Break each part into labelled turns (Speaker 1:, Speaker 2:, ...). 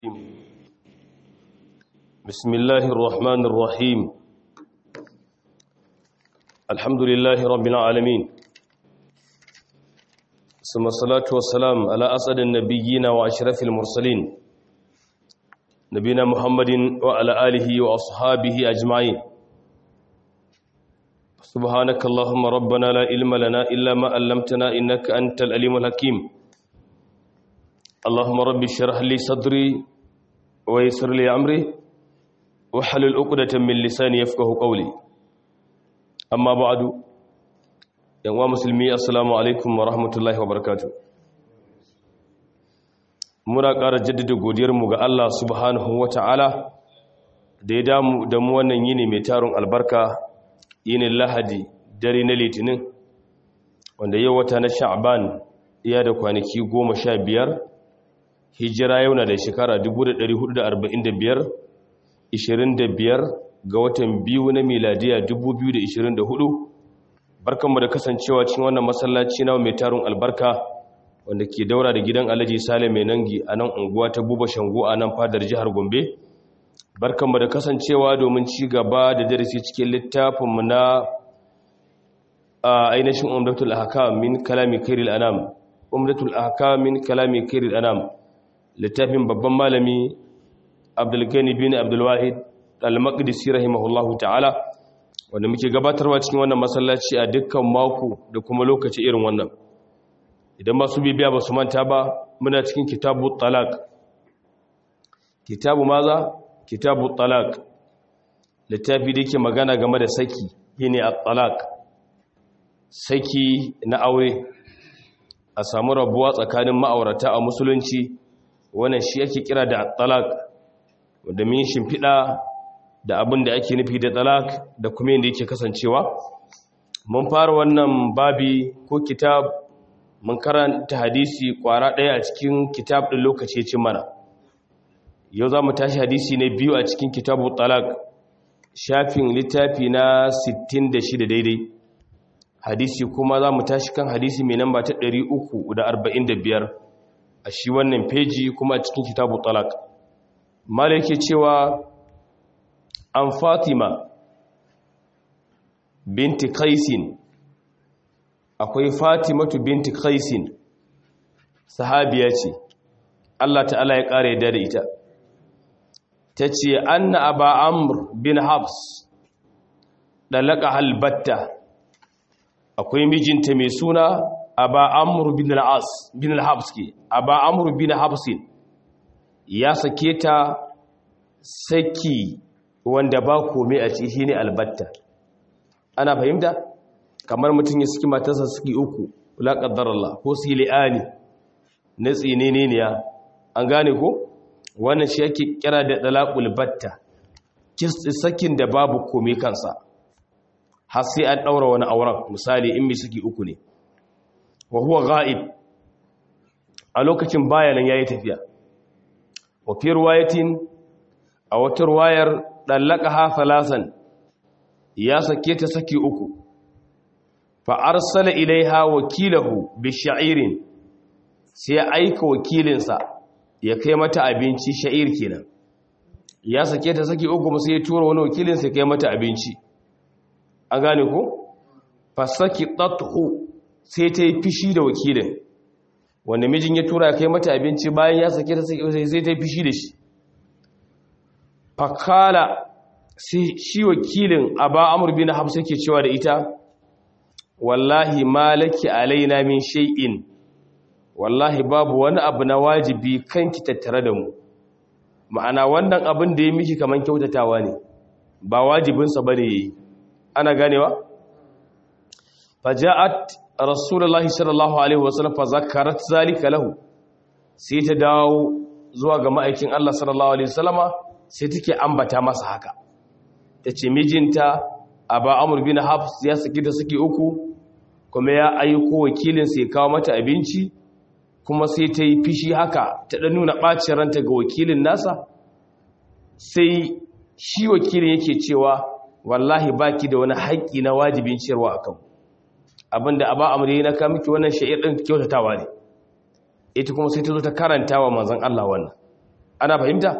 Speaker 1: بسم الله الرحمن الرحيم الحمد لله رب العالمين ثم الصلاة والسلام على أسعد النبيين وأشرف المرسلين نبينا محمد وعلى آله وأصحابه أجمعين سبحانك اللهم ربنا لا علم لنا إلا ما علمتنا إنك أنت الأليم الحكيم اللهم رب اشرح لي صدري ويسر لي أمري وحلل عقدة من لساني يفقه قولي أما بعد yan uwa musulmi assalamu alaikum wa rahmatullahi wa barakatu muna ƙara jaddada godiyarmu ga Allah subhanahu wa ta'ala da ya damu da mu wannan yini mai tarin albarka yinin lahadi dare na litinin wanda yau wata na sha'ban iya da kwanaki goma sha biyar hijira yau na da shekara 1445 25 ga watan biyu na miladiya 2024 barkanmu da kasancewa cikin wannan masallaci na mai tarun albarka wanda ke daura da gidan alhaji sale mai nangi a nan unguwa ta buba shango a nan fadar jihar gombe barkanmu da kasancewa domin ci gaba da darasi cikin littafinmu na ainihin umdatul ahkam min kalami kairil anam umdatul ahkam min kalami kairil anam littafin babban malami abdulgani bin abdulwahid al-maqdisi rahimahullahu ta'ala wanda muke gabatarwa cikin wannan masallaci a dukkan mako da kuma lokaci irin wannan idan masu bibiya ba su manta ba muna cikin kitabu talak kitabu maza kitabu talak littafi da yake magana game da saki shine at-talak saki na aure a samu rabuwa tsakanin ma'aurata a musulunci wannan shi ake kira da at-talak wanda min shimfiɗa da abin da ake nufi da talak da kuma yadda yake kasancewa mun fara wannan babi ko kitab mun karanta hadisi kwara ɗaya a cikin kitab ɗin lokaci ce mana yau za mu tashi hadisi na biyu a cikin kitabu talak shafin littafi na 66 daidai hadisi kuma za mu tashi kan hadisi mai namba ta 345 a shi wannan feji kuma a cikin kitabu talak mala yake cewa an fatima binti kaisin akwai fatimatu binti kaisin sahabiya ce Allah ta'ala ya ƙara yadda da ita ta ce anna aba amr bin habs ɗalaka halbatta akwai mijinta mai suna aba amr bin al'as bin al-habs ke aba amr bin habsin ya sake ta saki wanda ba kome a ciki shine albatta ana fahimta kamar mutum ya saki matarsa suki uku la qaddarallah ko su li'ani na tsinene ne an gane ko wannan shi yake kira da dalaqul batta sakin da babu kome kansa har sai an daura wani auren misali in mi suki uku ne wa huwa ghaib a lokacin bayanan yayi tafiya wa fi riwayatin a wata ruwayar ɗallaka ha falasan ya sake ta saki uku fa'arsala ilaiha wakilahu bi sha'irin sai ya aika wakilinsa ya kai mata abinci sha'ir kenan ya sake ta saki uku sai ya tura wani wakilinsa ya kai mata abinci an gane ko fasaki ɗattu sai ta yi fishi da wakilin wanda mijin ya tura ya kai mata abinci bayan ya sake ta saki sai ta yi fishi da shi fakala shi wakilin aba amur bin hafsa ke cewa da ita wallahi malaki alaina min shay'in wallahi babu wani abu na wajibi kanki tattare da mu ma'ana wannan abin da ya miki kaman kyautatawa ne ba wajibinsa bane yayi ana ganewa faja'at rasulullahi sallallahu alaihi wasallam fa zakarat zalika lahu sai ta dawo zuwa ga ma'aikin Allah sallallahu alaihi wasallama sai take ambata masa haka ta ce mijinta aba amur bin hafs ya saki da suke uku kuma ya aiko wakilin sai kawo mata abinci kuma sai ta yi fishi haka ta ɗan nuna ɓacin ranta ga wakilin nasa sai shi wakilin yake cewa wallahi baki da wani haƙƙi na wajibin ciyarwa a kan abinda aba amur yi na kamiki wannan sha'ir ɗin kyautatawa ne ita kuma sai ta zo ta karanta wa manzan Allah wannan ana fahimta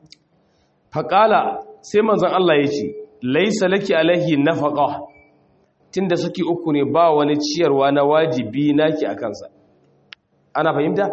Speaker 1: faƙala sai manzon Allah ya ce laisa laki alaihi nafaqa tunda suke uku ne ba wani ciyarwa na wajibi naki a kansa ana fahimta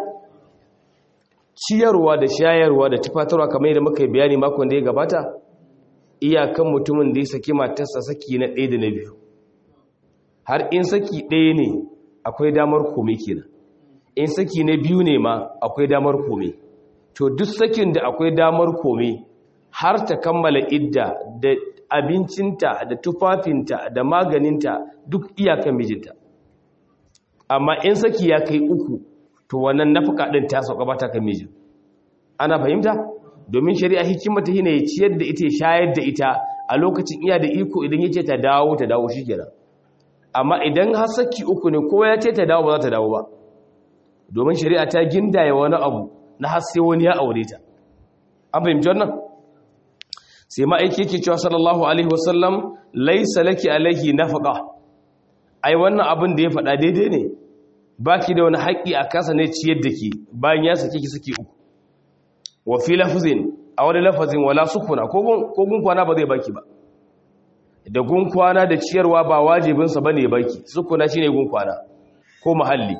Speaker 1: ciyarwa da shayarwa da tufatarwa kamar yadda muka yi bayani makon da ya gabata iyakan mutumin da ya saki matarsa saki na ɗaya da na biyu har in saki ɗaya ne akwai damar kome kenan in saki na biyu ne ma akwai damar kome to duk sakin da akwai damar kome har ta kammala idda da abincinta da tufafinta da maganinta duk iyakan mijinta amma in saki ya kai uku to wannan nafaka ɗin ta sauka ba ta kan mijin ana fahimta domin shari'a hikimata shine ya ciyar da ita ya shayar da ita a lokacin iya da iko idan ya ce ta dawo ta dawo shikenan amma idan har saki uku ne kowa ya ce ta dawo ba za ta dawo ba domin shari'a ta gindaya wani abu na har sai wani ya aure ta an fahimci wannan sai ma'aiki yake cewa sallallahu alaihi wasallam laisa laki alaihi nafaqa ai wannan abin da ya faɗa daidai ne baki da wani haƙƙi a kasa ne ciyar da ke bayan ya sake ki suke uku wa fi lafzin a wani lafazin wala sukuna ko gun kwana ba zai baki ba da gun kwana da ciyarwa ba wajibinsa ba ne baki sukuna shine gun kwana ko muhalli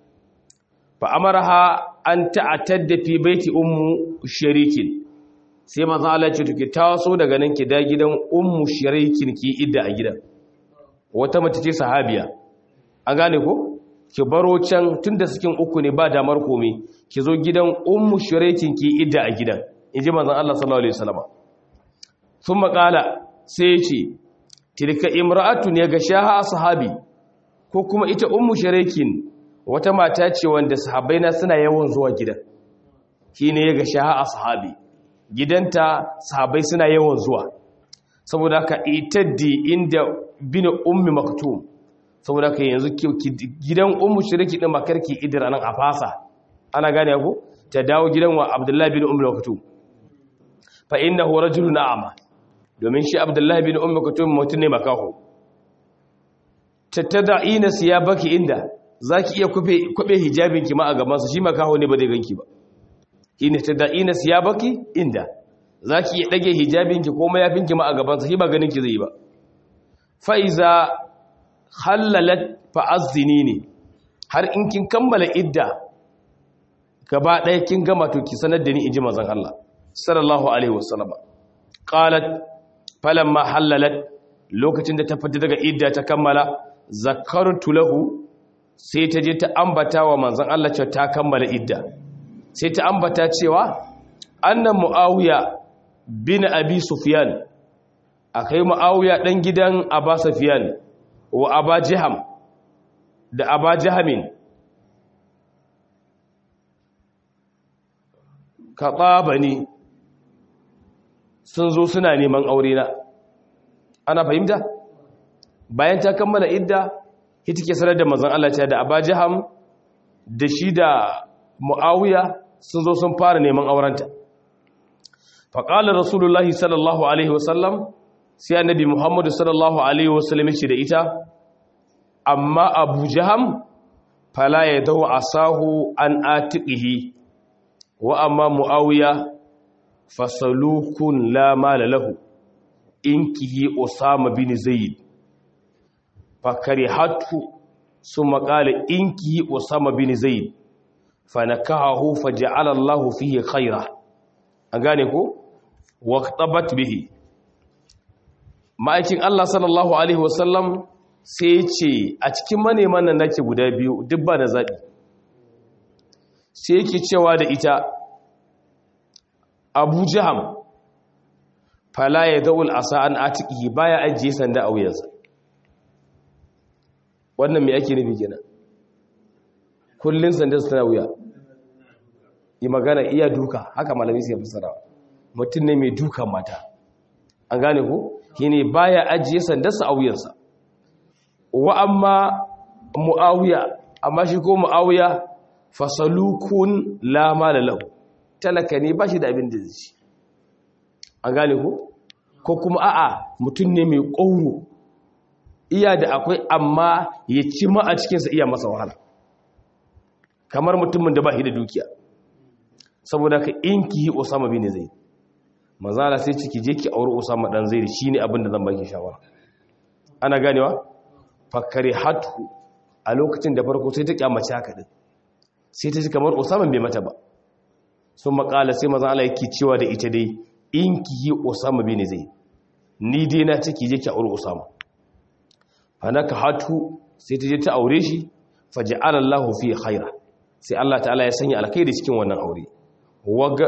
Speaker 1: fa amaraha an ta'attadda fi baiti ummu sharikin sai manzo Allah ce tuki taso daga nan ki da gidan ummu sharikin ki idda a gidan wata mace ce sahabiya an gane ko ki baro can tunda cikin uku ne ba damar komai ki zo gidan ummu sharikin ki idda a gidan inji manzo Allah sallallahu alaihi wasallam sun makala sai ya ce tilka imra'atu ne ga shaha sahabi ko kuma ita ummu sharikin wata mata ce wanda sahabbai na suna yawan zuwa gidan shine ga shaha sahabi gidanta sahabai suna yawan zuwa saboda ka itaddi inda bin ummi maktum saboda ka yanzu gidan ummu shiriki din makarki idira nan a fasa ana gane ku ta dawo gidan wa abdullahi bin ummi maktum fa innahu rajulun a'ma domin shi abdullahi bin ummi maktum mutun ne makaho tattada'ina siyabaki inda zaki iya kube kube hijabinki ma a gaban sa shi makaho ne ba zai ganki ba ina tada'ina siyabaki inda zaki iya dage hijabinki ko mayafinki ma a gaban sa shi ba ganin ki zai ba fa iza halalat fa azinini har in kin kammala idda gaba daya kin gama to ki sanar da ni inji manzon Allah sallallahu alaihi wasallam qalat falamma halalat lokacin da ta fita daga idda ta kammala zakartu lahu sai ta je ta ambata wa manzon Allah cewa ta kammala idda sai ta ambata cewa annan mu'awiya bin abi sufyan akai mu'awiya dan gidan aba sufyan wa aba jiham da aba jahamin kaɓabani sun zo suna neman aure na ana fahimta bayan ta kammala idda ita ke sanar da manzon Allah ce da aba jiham da shi da mu'awiya sun zo sun fara neman aurenta faƙalar rasulullahi sallallahu alaihi wasallam sai annabi muhammadu sallallahu alaihi wasallam ce da ita amma abu jaham fala ya dau asahu an atiqihi wa amma mu'awiya fasalukun la mala lahu inkihi usama bin zaid fakarihatu summa qala inkihi usama bin zaid fanakahu faja'ala Allahu fihi khaira an gane ko waqtabat bihi ma'aikin Allah sallallahu alaihi wasallam sai ce a cikin maneman nan nake guda biyu duk ba da zabi sai yake cewa da ita Abu Jaham fala ya daul asa an atiki baya ajiye sanda a wuyansa wannan me ake nufi kenan kullun sanda su tana wuya yi magana iya duka haka malami sai fassara mutum ne mai dukan mata an gane ku shine baya ajiye sandarsa a wuyansa wa amma muawiya amma shi ko muawiya fasalukun la mala lahu talaka ne bashi da abin da zai ci an gane ku ko kuma a'a mutum ne mai ƙauro iya da akwai amma ya ci ma a cikinsa iya masa wahala kamar mutumin da ba shi da dukiya saboda ka in ki yi Usama bin Zaid manzala sai ciki je ki aure Usama dan Zaid shine abin da zan baki shawara ana ganewa fakari hatu a lokacin da farko sai ta kyamace haka din sai ta ji kamar Usama bai mata ba sun makala sai manzon Allah yake cewa da ita dai in ki yi Usama bin Zaid ni dai na ciki je ki aure Usama fanaka hatu sai ta je ta aure shi faj'ala Allahu fi khaira sai Allah ta'ala ya sanya alkhairi cikin wannan aure waga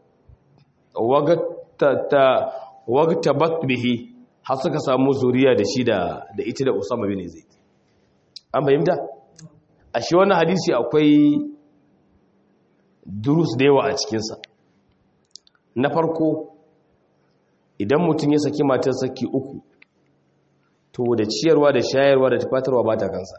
Speaker 1: waga ta ta wagtabat bihi har suka samu zuriya da shi da da ita da Usama bin Zaid an fahimta a shi wannan hadisi akwai durus da yawa a cikin sa na farko idan mutum ya saki matar saki uku to da ciyarwa da shayarwa da tufatarwa ba ta kansa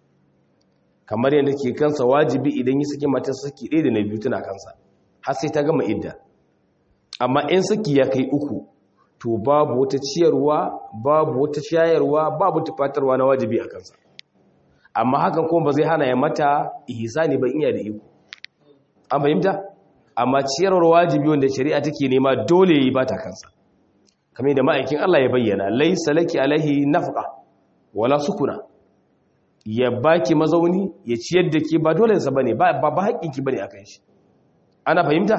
Speaker 1: kamar yadda ke kansa wajibi idan yi saki matar saki ɗaya da na biyu tana kansa har sai ta gama idda amma in saki ya kai uku to babu wata ciyarwa babu wata shayarwa babu tufatarwa na wajibi a kansa amma hakan kuma ba zai hana ya mata ihsani ba iya da iko an fahimta amma ciyarwar wajibi wanda shari'a take nema dole yi ba ta kansa kamar da ma'aikin Allah ya bayyana laisa laki alaihi nafqa wala sukuna ya baki mazauni ya ciyar da ke ba dole sa bane ba ba haƙƙin ki bane akan shi ana fahimta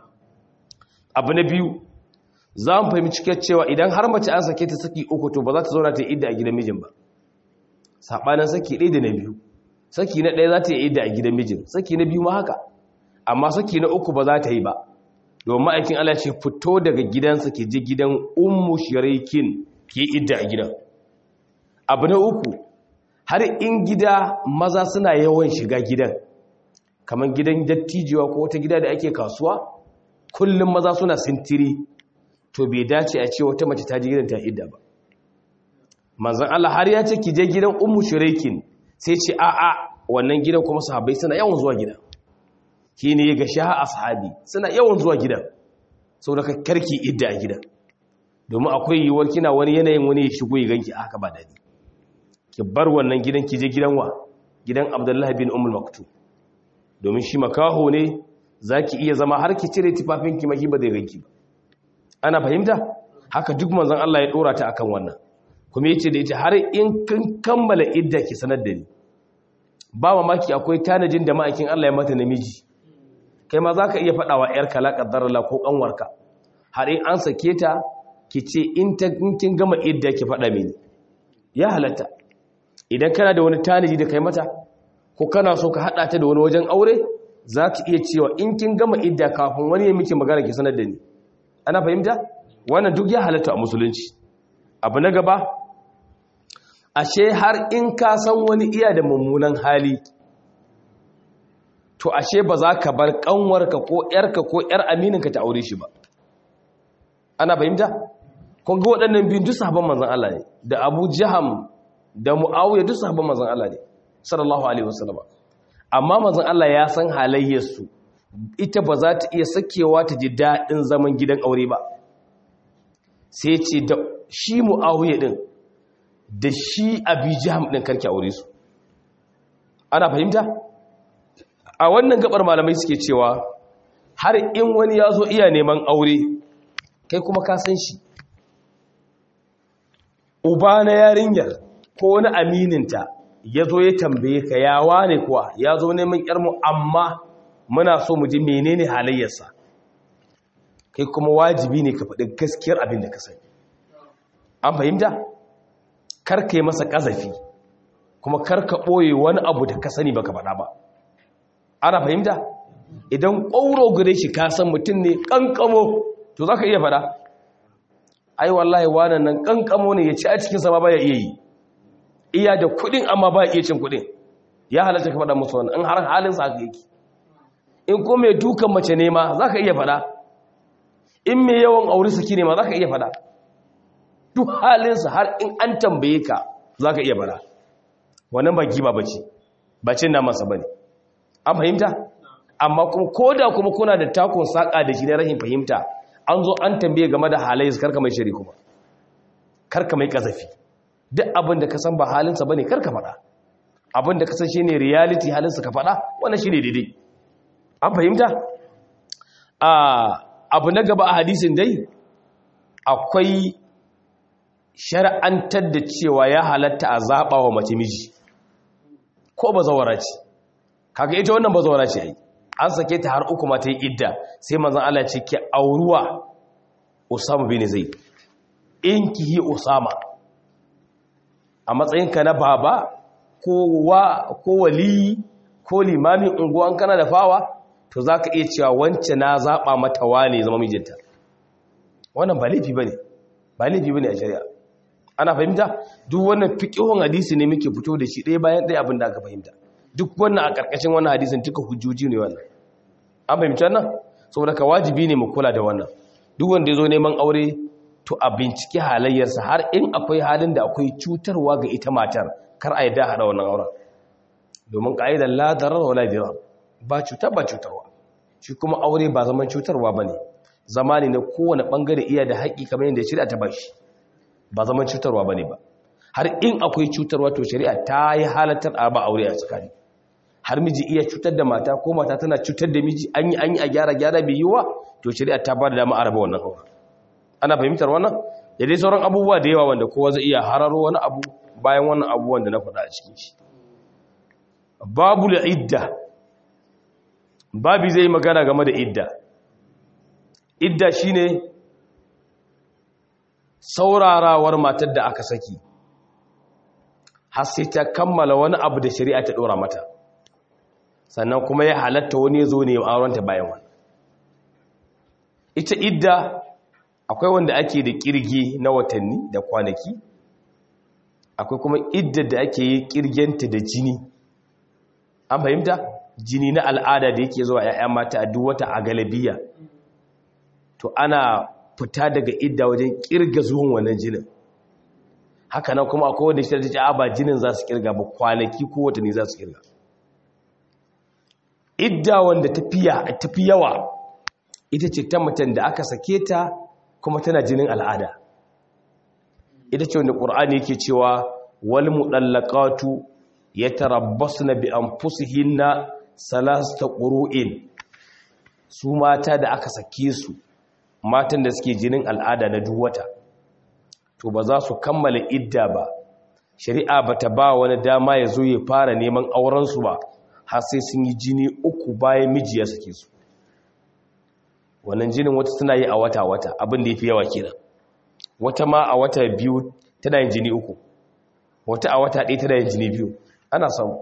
Speaker 1: abu na biyu za mu fahimci cewa idan har mace an sake ta saki uku to ba za ta zauna ta yi idda a gidan mijin ba sabanin saki ɗaya da na biyu saki na ɗaya za ta yi idda a gidan mijin saki na biyu ma haka amma saki na uku ba za ta yi ba domin ma'aikin Allah ce fito daga gidansa ke ji gidan ummu shirikin ke idda a gidan abu na uku har in gida maza suna yawan shiga gidan kamar gidan dattijewa ko wata gida da ake kasuwa kullum maza suna sintiri to bai dace a ce wata mace ta ji gidan ta idda ba manzon Allah har ya ce ki je gidan ummu shirikin sai ce a'a wannan gidan kuma sahabbai suna yawan zuwa gidan shi ne ga sha ashabi suna yawan zuwa gidan sau da karki idda a gidan domin akwai yiwuwar kina wani yanayin wani ya shigo ya ganki haka ba daɗi ki bar wannan gidan ki je gidan wa gidan abdullahi bin umul maktu domin shi makaho ne za ki iya zama har ki cire tufafinki maki ba zai ganki ba ana fahimta haka duk manzon Allah ya dora ta akan wannan kuma yace da ita har in kin kammala idda ki sanar da ni ba mamaki akwai tanajin da ma'aikin Allah ya mata namiji kai ma za ka iya faɗawa ‘yarka laƙaddarala ko ƙanwarka har in an sake ta ki ce in kin gama idda ki faɗa mini ya halatta idan kana da wani tanaji da kai mata ko kana so ka haɗa ta da wani wajen aure za ki iya cewa in kin gama idda kafin wani ya miki magana ki sanar da ni ana fahimta wannan duk ya halatta a musulunci abu na gaba ashe har in ka san wani iya da mummunan hali to ashe ba za ka bar kanwarka ko yarka ko yar amininka ta aure shi ba ana fahimta kun ga waɗannan biyun duk sahabban manzon Allah ne da Abu Jaham da Muawiya duk sahabban manzon Allah ne sallallahu alaihi wasallam amma manzon Allah ya san halayyarsu ita ba za ta iya sakewa ta ji daɗin zaman gidan aure ba sai ce da shi Muawiya din da shi Abi Jaham din karki aure su ana fahimta a wannan gabar malamai suke cewa har in wani ya zo iya neman aure kai kuma ka san shi uba na yarinyar ko wani amininta ya zo ya tambaye ka yawa ne kuwa ya zo neman yarmu amma muna so mu ji menene halayyarsa kai kuma wajibi ne ka faɗi gaskiyar abin da ka sani an fahimta karka yi masa ƙazafi kuma karka ɓoye wani abu da ka sani baka faɗa ba ana fahimta idan ƙwauro gare shi kasan mutum ne ƙanƙamo to za ka iya fada ai wallahi wanan nan ƙanƙamo ne ya ci a cikin sama ba ya iya yi iya da kuɗin amma ba ya iya cin kuɗin ya halatta ka fada musu wannan in har halin sa haka yake in ko mai dukan mace ne ma za ka iya fada in mai yawan aure saki ne ma za ka iya fada duk halinsa har in an tambaye ka za ka iya fada wannan ba giba ba ce ba cin namansa ba ne an fahimta amma kuma ko da kuma kuna da takon saƙa da shi na rahin fahimta an zo an tambaye game da halayen su karka mai shari kuma karka mai ƙazafi duk abin da ka san ba halinsa ba ne karka faɗa abin da ka san shi ne reality halinsa ka faɗa wannan shi ne daidai an fahimta a abu na gaba a hadisin dai akwai shar'antar da cewa ya halatta a zaɓa wa mace miji ko ba zawara ce kaga ita wannan ba zawara ce ai an sake ta har uku mata yi idda sai manzon Allah ce ki auruwa Usama bin Zaid in ki yi Usama a matsayinka na baba ko wa ko wali ko limamin unguwan kana da fawa to zaka iya cewa wance na zaba mata wane zama mijinta wannan ba laifi bane ba laifi bane a shari'a ana fahimta duk wannan fiqhun hadisi ne muke fito da shi ɗaya bayan ɗaya abin da aka fahimta duk wannan a ƙarƙashin wannan hadisin duka hujjoji ne wannan an fahimci wannan saboda ka wajibi ne mu kula da wannan duk wanda ya zo neman aure to a binciki halayyarsa har in akwai halin da akwai cutarwa ga ita matar kar a yadda haɗa wannan auren domin ƙa'idar la darar wala dirar ba cutar ba cutarwa shi kuma aure ba zaman cutarwa ba ne zama ne na kowane ɓangare iya da haƙi kamar yadda shari'a ta bashi ba zaman cutarwa ba ne ba har in akwai cutarwa to shari'a ta yi halattar a ba aure a tsakani har miji iya cutar da mata ko mata tana cutar da miji an yi an yi a gyara gyara bai yiwa to shari'a ta ba da dama a raba wannan aure ana fahimtar wannan da dai sauran abubuwa da yawa wanda kowa zai iya hararo wani abu bayan wannan abubuwan da na faɗa a cikin shi babu da idda babi zai magana game da idda idda shine saurarawar matar da aka saki har sai ta kammala wani abu da shari'a ta ɗora mata sannan kuma ya halatta wani ya zo ne aurenta bayan wani ita idda akwai wanda ake da kirge na watanni da kwanaki akwai kuma idda da ake yi kirgenta da jini an fahimta jini na al'ada da yake zuwa 'ya'ya mata a duk wata a galabiya to ana fita daga idda wajen kirga zuwan wannan jinin haka nan kuma akwai wanda shi ta ce ba jinin za su kirga ba kwanaki ko watanni za su kirga idda wanda tafi yawa ita ce ta mutum da aka sake ta kuma tana jinin al'ada ita ce wanda ƙur'ani yake cewa wal muɗallaqatu yatarabbasna bi anfusihinna salasta qurun su mata da aka sake su matan da suke jinin al'ada na duk wata to ba za su kammala idda ba shari'a bata ba wani dama ya zo ya fara neman auren su ba har sai sun yi jini uku bayan miji ya sake su wannan jinin wata tana yi a wata-wata abin da ya fi yawa kenan wata ma a wata biyu tana yin jini uku wata a wata ɗaya tana yin jini biyu ana samu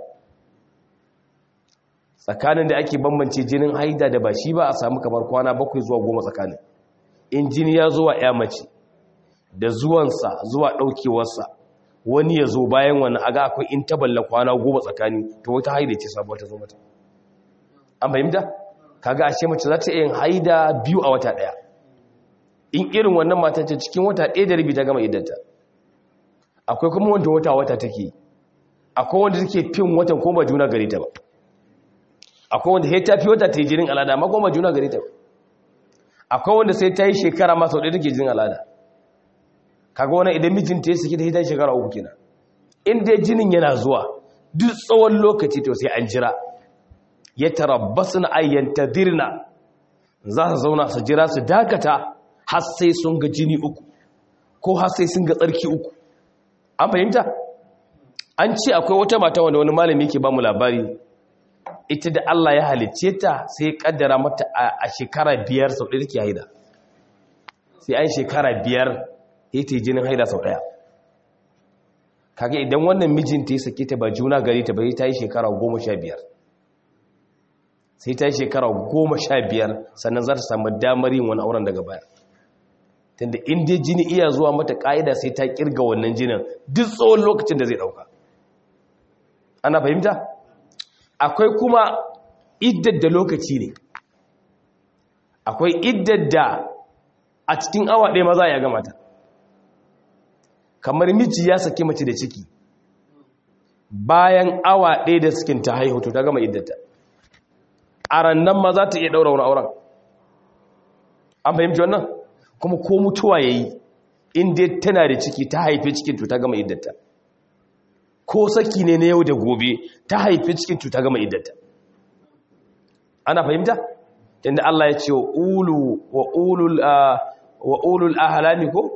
Speaker 1: tsakanin da ake bambance jinin haida da ba shi ba a samu kamar kwana bakwai zuwa goma tsakanin in jini ya zuwa ya mace da zuwansa zuwa ɗaukewarsa wani ya zo bayan wani aga akwai in taballa kwana goma tsakani to wata haida ce sabuwa ta zo mata an fahimta kaga ashe mace za ta yin haida biyu a wata daya in irin wannan mata ce cikin wata ɗaya da rabi ta gama idanta akwai kuma wanda wata wata take akwai wanda take fin watan ko ba juna gare ta ba akwai wanda sai ta fi wata ta yi jinin al'ada amma ko ba juna gare ta ba akwai wanda sai ta yi shekara ma sau ɗaya take jinin al'ada kaga wannan idan mijinta ya saki ta yi ta shekara uku kenan in dai jinin yana zuwa duk tsawon lokaci to sai an jira ya tarabbasu na ayyanta dirna za su zauna su jira su dakata har sai sun ga jini uku ko har sai sun ga tsarki uku an fahimta an ce akwai wata mata wanda wani malami ke ba mu labari ita da Allah ya halicce ta sai kaddara mata a shekara biyar sau ɗaya take haida sai an shekara biyar ya ta jinin haida sau ɗaya kaga idan wannan mijinta ya sake ta ba juna gari ta bai ta yi shekara goma sha biyar sai ta yi shekara goma sha biyar sannan za ta samu damar yin wani auren daga baya tunda inda jini iya zuwa mata ƙa'ida sai ta kirga wannan jinin duk tsawon lokacin da zai ɗauka ana fahimta akwai kuma iddar da lokaci ne akwai iddar da a cikin awa ɗaya maza ya gama ta kamar miji ya saki mace da ciki bayan awa ɗaya da sukin ta haihu to ta gama iddata a rannan ma za ta iya ɗaura wani auren an fahimci wannan kuma ko mutuwa ya yi inda tana da ciki ta haifi cikin to ta gama iddata ko saki ne na yau da gobe ta haifi cikin to ta gama iddata ana fahimta inda Allah ya ce wa ulu wa ulul wa ulul ahlami ko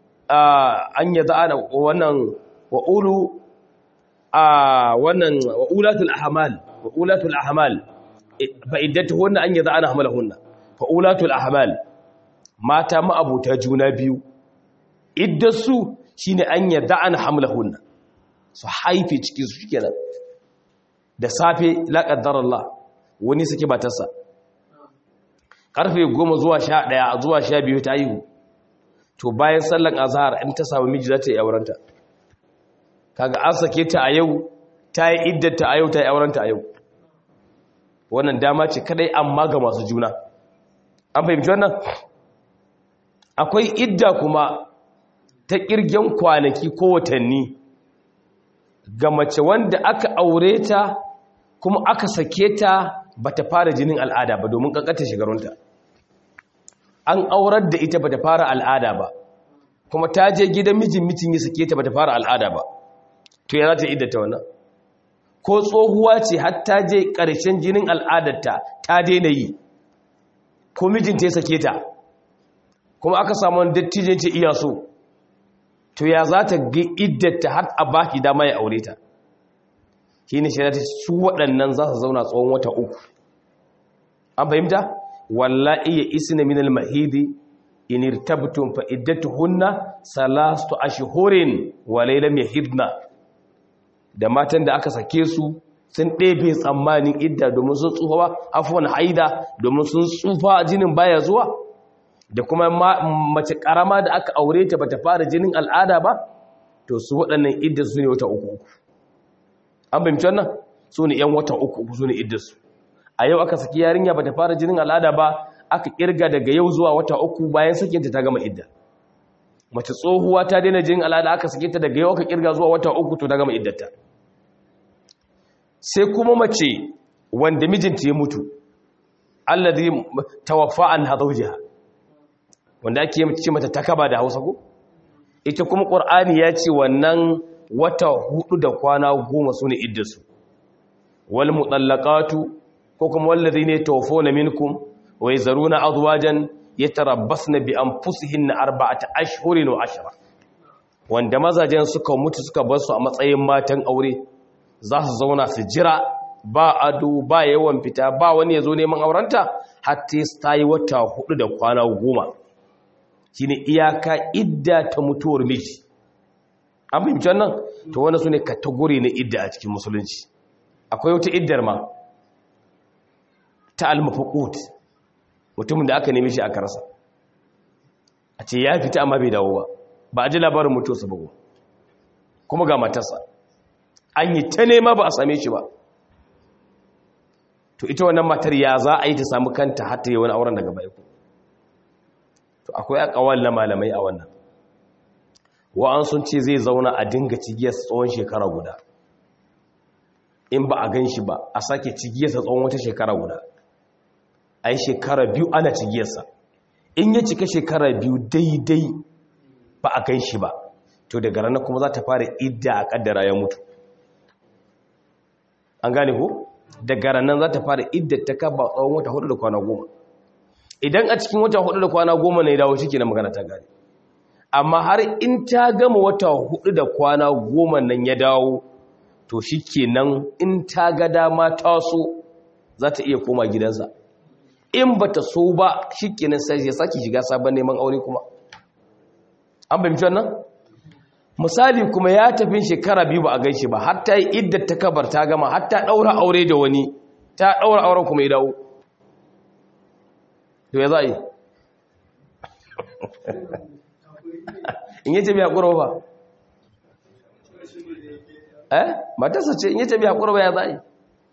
Speaker 1: an yadda ana wannan wa ulu a wannan wa ulatul ahmal wa ulatul ahmal fa iddatuhunna an yadda ana hamalahunna fa ulatul ahmal mata ma'abuta juna biyu iddasu shine an yadda ana hamalahunna su haife cikin su shikenan da safe la qaddara Allah wani suke batarsa karfe 10 zuwa 11 zuwa 12 ta yi to bayan sallan azhar in ta samu miji za ta yi aurenta kaga an sake ta a yau ta yi iddata a yau ta yi aurenta a yau wannan dama ce kadai amma ga masu juna an fahimci wannan akwai idda kuma ta kirgen kwanaki ko watanni ga mace wanda aka aure ta kuma aka sake ta bata fara jinin al'ada ba domin kankanta shigarunta an aurar da ita bata fara al'ada ba kuma ta je gidan mijin mijin ya sake ta bata fara al'ada ba to ya za ta iddata wannan ko tsohuwa ce har ta je ƙarshen jinin al'adarta ta daina yi ko mijinta ya sake ta kuma aka samu wani dattijin ce iya so to ya za ta ga iddata har a baki dama ya aure ta shi ne shirya ta su waɗannan za su zauna tsawon wata uku an fahimta wallahi ya isna min al-mahidi in irtabtum fa iddatuhunna salastu ashhurin wa laylam yahidna da matan da aka sake su sun ɗebe tsammanin idda domin sun tsufa afwan haida domin sun tsufa jinin baya zuwa da kuma mace karama da aka aure ta bata fara jinin al'ada ba to su waɗannan idda su ne wata uku uku an fahimci wannan su ne yan wata uku uku su ne idda su a yau aka saki yarinya bata fara jinin al'ada ba aka kirga daga yau zuwa wata uku bayan sakinta ta gama idda mace tsohuwa ta daina jinin al'ada aka sake ta daga yau aka kirga zuwa wata uku to ta gama iddata sai kuma mace wanda mijinta ya mutu alladhi tawaffa an hadawjiha wanda ake ce mata takaba da Hausa ko ita kuma Qur'ani ya ce wannan wata hudu da kwana goma sune iddasu wal mutallaqatu ko kuma walladhina yatawaffawna minkum wa yazaruna azwajan yatarabbasna bi anfusihinna arba'ata ashhurin wa ashra wanda mazajen suka mutu suka bar su a matsayin matan aure za su zauna su jira ba ado ba yawan fita ba wani ya zo neman aurenta hatta ta yi wata hudu da kwana goma shi ne iyaka idda ta mutuwar miji an fahimci wannan to wani su ne katagori na idda a cikin musulunci akwai wata iddar ma ta almafakut mutumin da aka nemi shi aka rasa a ce ya fita amma bai dawo ba ba a ji labarin mutuwarsa ba kuma ga matarsa an yi ta nema ba a same shi ba to ita wannan matar ya za a yi ta samu kanta hatta yi wani auren daga baiku to akwai akawal na malamai a wannan wa'an sun ce zai zauna a dinga cigiyar tsawon shekara guda in ba a gan shi ba a sake cigiyarsa tsawon wata shekara guda a yi shekara biyu ana cigiyarsa in ya cika shekara biyu daidai ba a gan shi ba to daga ranar kuma za ta fara idda a kaddara ya mutu an gane ko daga ranar za ta fara idda ta kaba tsawon wata hudu da kwana goma idan a cikin wata hudu da kwana goma ne dawo shi ke na magana ta gane amma har in ta gama wata hudu da kwana goma nan ya dawo to shi ke nan in ta ga dama taso za ta iya koma gidansa in ba ta so ba shi ke nan sai ya sake shiga sabon neman aure kuma an fahimci wannan misali kuma ya tafi shekara biyu ba a gaishe ba har ta yi iddar ta kabar ta gama har ta ɗaura aure da wani ta ɗaura auren kuma ya dawo to ya za a yi in yi tabi haƙura ba eh matarsa ce in yi tabi haƙura ba ya za a yi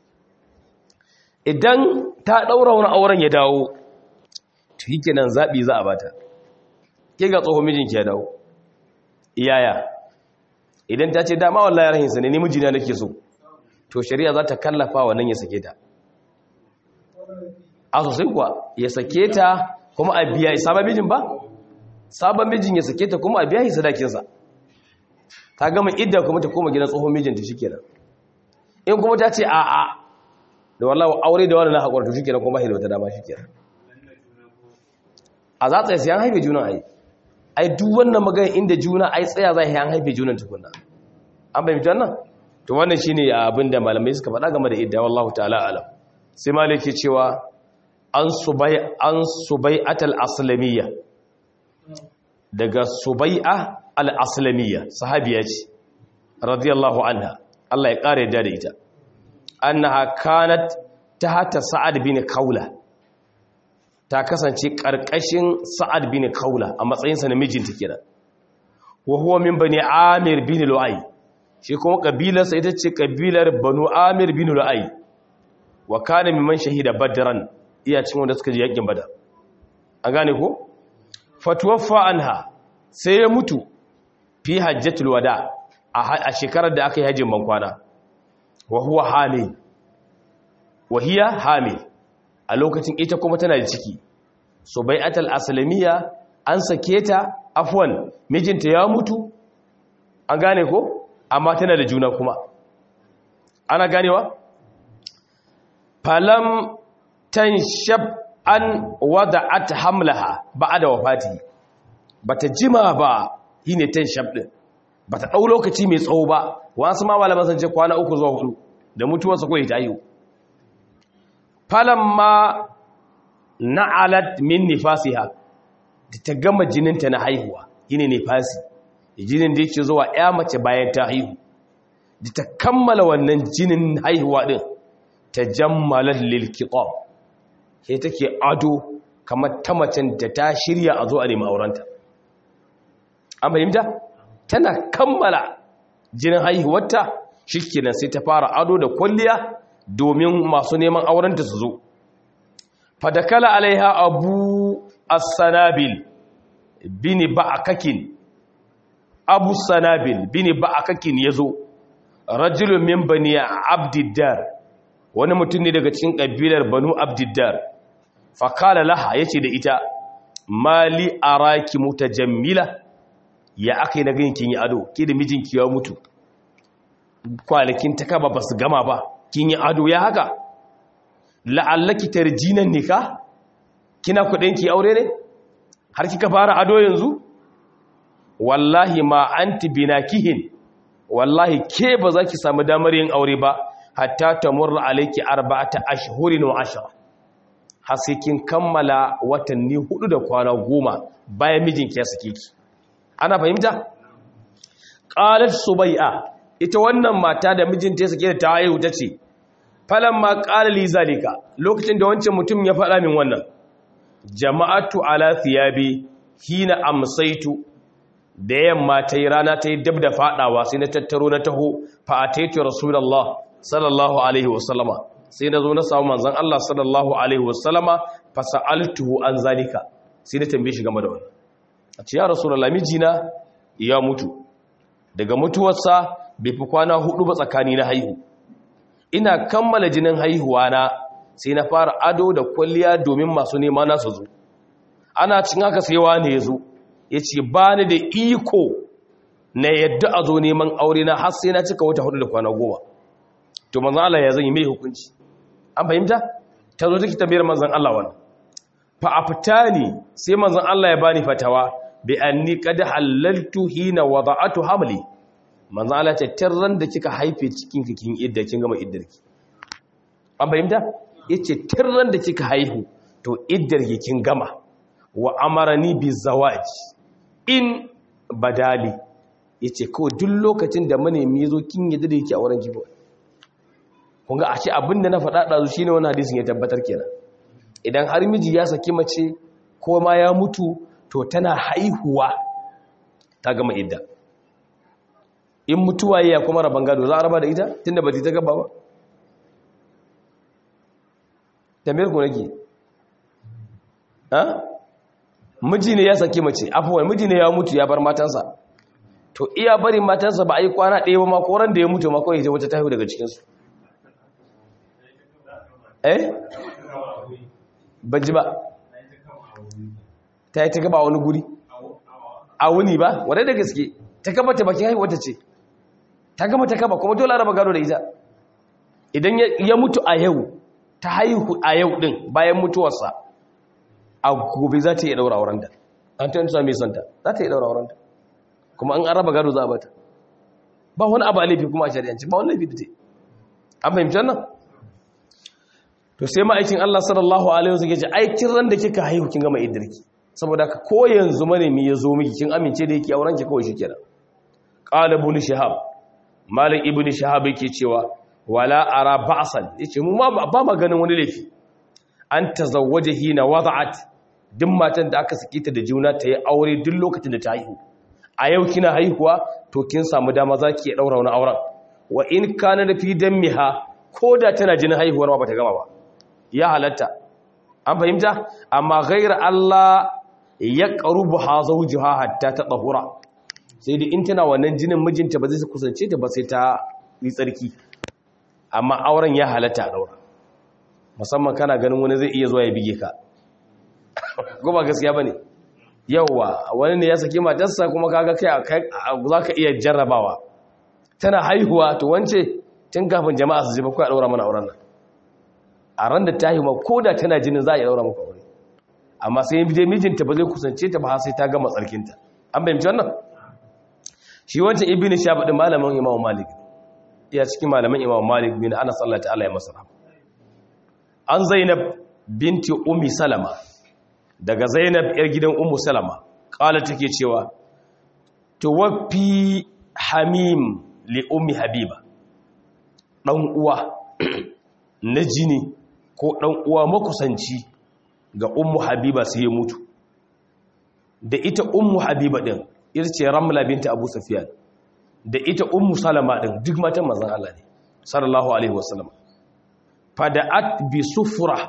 Speaker 1: idan ta ɗaura wani auren ya dawo to yi kenan zaɓi za a bata ke ga tsohon mijinki ya dawo iyaya idan ta ce dama wallahi rahinsa ne ni mijina nake so to shari'a za ta kallafa wa nan ya sake ta a sosai kuwa ya sake ta kuma a biya sabon mijin ba sabon mijin ya sake ta kuma a biya shi sadakinsa ta gama idda kuma ta koma gidan tsohon mijinta shi kenan in kuma ta ce a a da wallahi aure da wani na haƙura to shi kenan kuma da wata dama shi kenan a za tsaye sai an haife juna ai ai duk wannan magana inda juna ai tsaya za an haife junan tukunna an bayyana wannan to wannan shine abin da malamai suka faɗa game da idda wallahu ta'ala alam sai malaki cewa an subai an subai'atul aslamiyya daga subai'a al-aslamiyya sahabiya ce radiyallahu anha Allah ya kare da ita annaha kanat tahta sa'ad bin kaula ta kasance karkashin sa'ad bin kaula a matsayin sa na mijinta kenan wa huwa min bani amir bin lu'ay shi kuma kabilar sa ita ce kabilar banu amir bin lu'ay wa kana mimman shahida badran iya cin wanda suka ji yakin badar an gane ko fatuwaffa anha sai ya mutu fi hajjatul wada a shekarar da aka yi hajjin bankwana wa huwa hamil wa hiya hamil a lokacin ita kuma tana da ciki so bai atal aslamiyya an sake ta afwan mijinta ya mutu an gane ko amma tana da juna kuma ana ganewa falam tanshab an wada'at hamlaha ba'da wafati bata jima ba shine tanshab din bata dau lokaci mai tsawo ba wasu ma malaman sun ce kwana uku zuwa hudu da mutuwar sa koyi tayi falamma na'alat min nifasiha da ta gama jininta na haihuwa shine nifasi jinin da yake zuwa ya mace bayan ta haihu da ta kammala wannan jinin haihuwa din ta jammalar lilkitab sai take ado kamar ta macen da ta shirya a zo a nemi aurenta an fahimta tana kammala jinin haihuwarta shikenan sai ta fara ado da kwalliya domin masu neman aurenta su zo fadakala alaiha abu as-sanabil bini ba'akakin abu sanabil bini ba'akakin yazo rajulun min bani abdiddar wani mutum ne daga cikin kabilar banu abdiddar fakala laha yace da ita mali araki mutajammila ya akai na ganin kin yi ado ke da mijinki ya mutu kwanakin ta kaba basu gama ba kin yi ado ya haka la'allaki tarjinan nika kina kudin ki aure ne har kika fara ado yanzu wallahi ma anti binakihin wallahi ke ba za ki samu damar yin aure ba hatta tamurra alayki arba'ata ashhurin wa ashra har sai kin kammala watanni hudu da kwana goma bayan mijinki ya sake ki ana fahimta qalat subai'a ita wannan mata da mijinta ya sake ta haihu tace falamma qala li zalika lokacin da wancan mutum ya faɗa min wannan jama'atu ala thiyabi hina amsaitu da yamma ta yi rana ta yi dab da fadawa sai na tattaro na taho fa ataitu rasulullah sallallahu alaihi wasallama sai na zo na samu manzon Allah sallallahu alaihi wasallama fa sa'altuhu an zalika sai na tambaye shi game da wannan a ce ya rasulullah mijina ya mutu daga mutuwarsa bai fi kwana hudu ba tsakani na haihu ina kammala jinin haihuwa na sai na fara ado da kwalliya domin masu nema na su zo ana cin haka sai wani ya zo ya ce ba ni da iko na yadda a zo neman aure na har sai na cika wata hudu da kwana goma to manzan Allah ya zan yi mai hukunci an fahimta ta zo take tambayar manzan Allah wannan fa aftani sai manzan Allah ya bani fatawa bi anni qad halaltu hina wada'atu hamli manzan Allah ta tirran da kika haife cikin kin idda kin gama iddarki an fahimta yace tirran da kika haihu to iddarki kin gama wa amarani bi zawaj in badali yace ko duk lokacin da manemi yazo kin yadda da yake a wurin kibo kun ga ashe abinda na faɗa ɗazu shine wannan hadisin ya tabbatar kenan idan har miji ya saki mace ko ma ya mutu to tana haihuwa ta gama idda in mutuwa ya kuma raban gado za a raba da ita tunda ba ta gaba ba tambayar ku nake ha miji ne ya saki mace afuwan miji ne ya mutu ya bar matansa to iya bari matansa ba a yi kwana ɗaya ba makoran da ya mutu makon ita wata tahiyu daga cikinsu eh ban ji ba ta yi ta gaba wani guri a wuni ba wadda da gaske ta gaba ta bakin haihuwata ce ta gama ta gaba kuma dole raba gado da ita idan ya mutu a yau ta haihu a yau din bayan mutuwarsa a gobe za ta iya daura auren da an ta yanzu mai santa za ta iya daura auren da kuma an araba gado za a bata ba wani abu a laifi kuma a shari'anci ba wani laifi da ta an fahimci wannan to sai ma'aikin Allah sallallahu alaihi wasallam ce ai kin ran da kika haihu kin gama iddirki saboda ka ko yanzu manemi ya zo miki kin amince da yake auren ki kawai shikenan qala ibn shihab malik ibn shihab yake cewa wala ara ba'san yace mu ma ba ma ganin wani laifi an tazawwaja hina wada'at duk matan da aka saki ta da juna ta yi aure duk lokacin da ta haihu a yau kina haihuwa to kin samu dama zaki ya daura wani auren wa in kana da fi dammiha ko da tana jinin haihuwar ma bata gama ba ya halatta an fahimta amma ghaira Allah ya qarubu ha zawjuha hatta tatahura sai dai in tana wannan jinin mijinta ba zai kusance ta ba sai ta yi tsarki amma auren ya halatta a daura musamman kana ganin wani zai iya zuwa ya bige ka ko ba gaskiya bane yawa wani ne ya saki matarsa kuma kaga kai zaka iya jarrabawa tana haihuwa to wance tun kafin jama'a su ji ba kai daura mana auren nan a ran da ta haihuwa ko da tana jinin za a yi daura maka aure amma sai dai mijinta ba zai kusance ta ba sai ta gama tsarkinta an bayyana wannan shi wancan ibnu shahab din malamin imamu malik iya cikin malamin imamu malik bin anas Allah ta'ala ya masa an zainab binti ummi salama daga zainab yar gidan ummu salama kala take cewa tuwaffi hamim li ummi habiba dan uwa na jini ko dan uwa makusanci ga ummu habiba sai ya mutu da ita ummu habiba din ita ce ramla binta abu sufyan da ita ummu salama din duk matan manzon Allah ne sallallahu alaihi wasallam fada'at bi sufra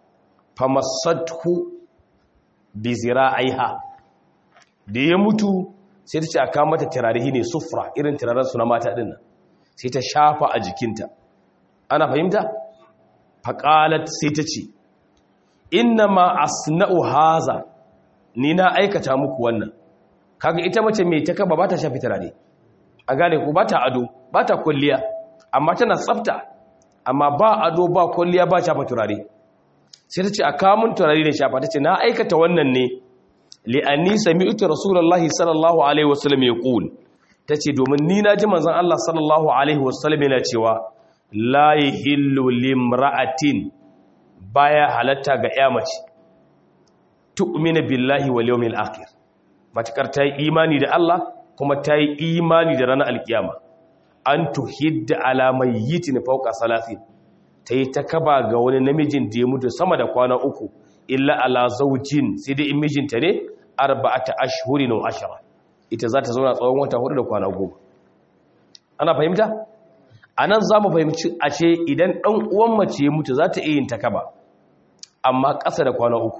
Speaker 1: famassathu bi zira'iha da ya mutu sai ta ce aka mata tirarihi ne sufra irin tiraren su na mata din nan sai ta shafa a jikinta ana fahimta faqalat sai ta ce inna ma asna'u haza ni na aikata muku wannan kaga ita mace mai ta kaba ba ta shafi turare a gane ku ba ta ado ba ta kulliya amma tana tsafta amma ba ado ba kulliya ba shafa turare sai ta ce a kamun turare da shafa ta ce na aikata wannan ne li'anni sami'tu rasulullahi sallallahu alaihi wasallam yaqul tace domin ni na ji manzon Allah sallallahu alaihi wasallam yana cewa la yahillu limra'atin baya halatta ga ya mace tu'mina billahi wal yawmil akhir matakar ta yi imani da Allah kuma ta yi imani da ranar alkiyama an tuhidda ala mayyitin fawqa salasin ta yi ta kaba ga wani namijin da ya mutu sama da kwana uku illa ala zaujin sai dai in mijinta ne arba'ata ashhurin wa ashara ita za ta zauna tsawon wata hudu da kwana goma ana fahimta anan za mu fahimci a ce idan ɗan uwan mace ya mutu za ta iya yin ta kaba amma ƙasa da kwana uku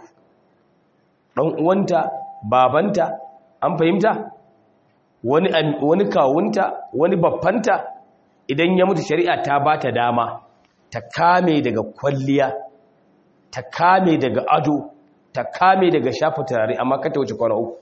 Speaker 1: ɗan uwanta babanta an fahimta wani wani kawunta wani baffanta idan ya mutu shari'a ta ba ta dama ta kame daga kwalliya ta kame daga ado ta kame daga shafa turare amma kata wuce kwana uku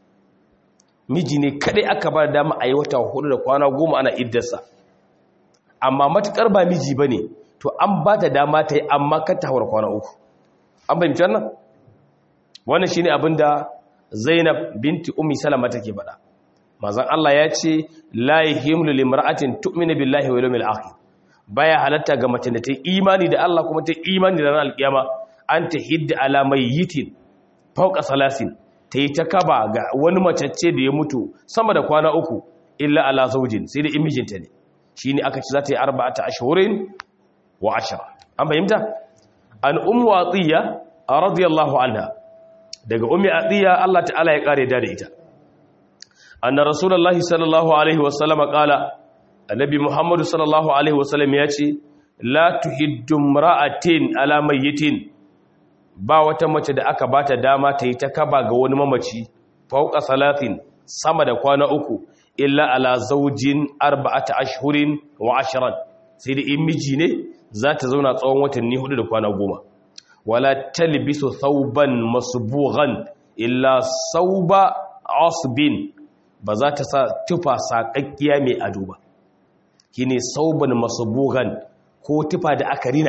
Speaker 1: miji ne kadai aka ba dama a yi wata hudu da kwana goma ana iddarsa amma matukar ba miji ba ne to an ba ta dama ta yi amma kata haura kwana uku an fahimci wannan wannan shi ne abinda zainab binti umi salama take faɗa mazan allah ya ce la yahimlu limra'atin tu'minu billahi wal yawmil akhir baya halatta ga mace da ta yi imani da Allah kuma ta yi imani da ranar alkiyama an ta hidda alamai yitin fauka salasin ta yi ta kaba ga wani macece da ya mutu sama da kwana uku illa ala zaujin sai da imijinta ne shi ne aka ci za ta yi arba'ata ashirin wa ashira an fahimta an umu atiya a radiyallahu anha daga ummi atiya Allah ta'ala ya kare da ita anna rasulullahi sallallahu alaihi wasallama qala annabi muhammadu sallallahu alaihi wasallam ya ce la tuhiddu ra'atin ala mayyitin ba wata mace da aka bata dama ta yi ta kaba ga wani mamaci fauka salatin sama da kwana uku illa ala zaujin arba'ata ashhurin wa ashran sai da in miji ne za ta zauna tsawon watanni hudu da kwana goma wala talbisu thawban masbughan illa sauba asbin ba za ta sa tufa saƙaƙƙiya mai ado ba shine sauban masbugan ko tufa da aka rina ta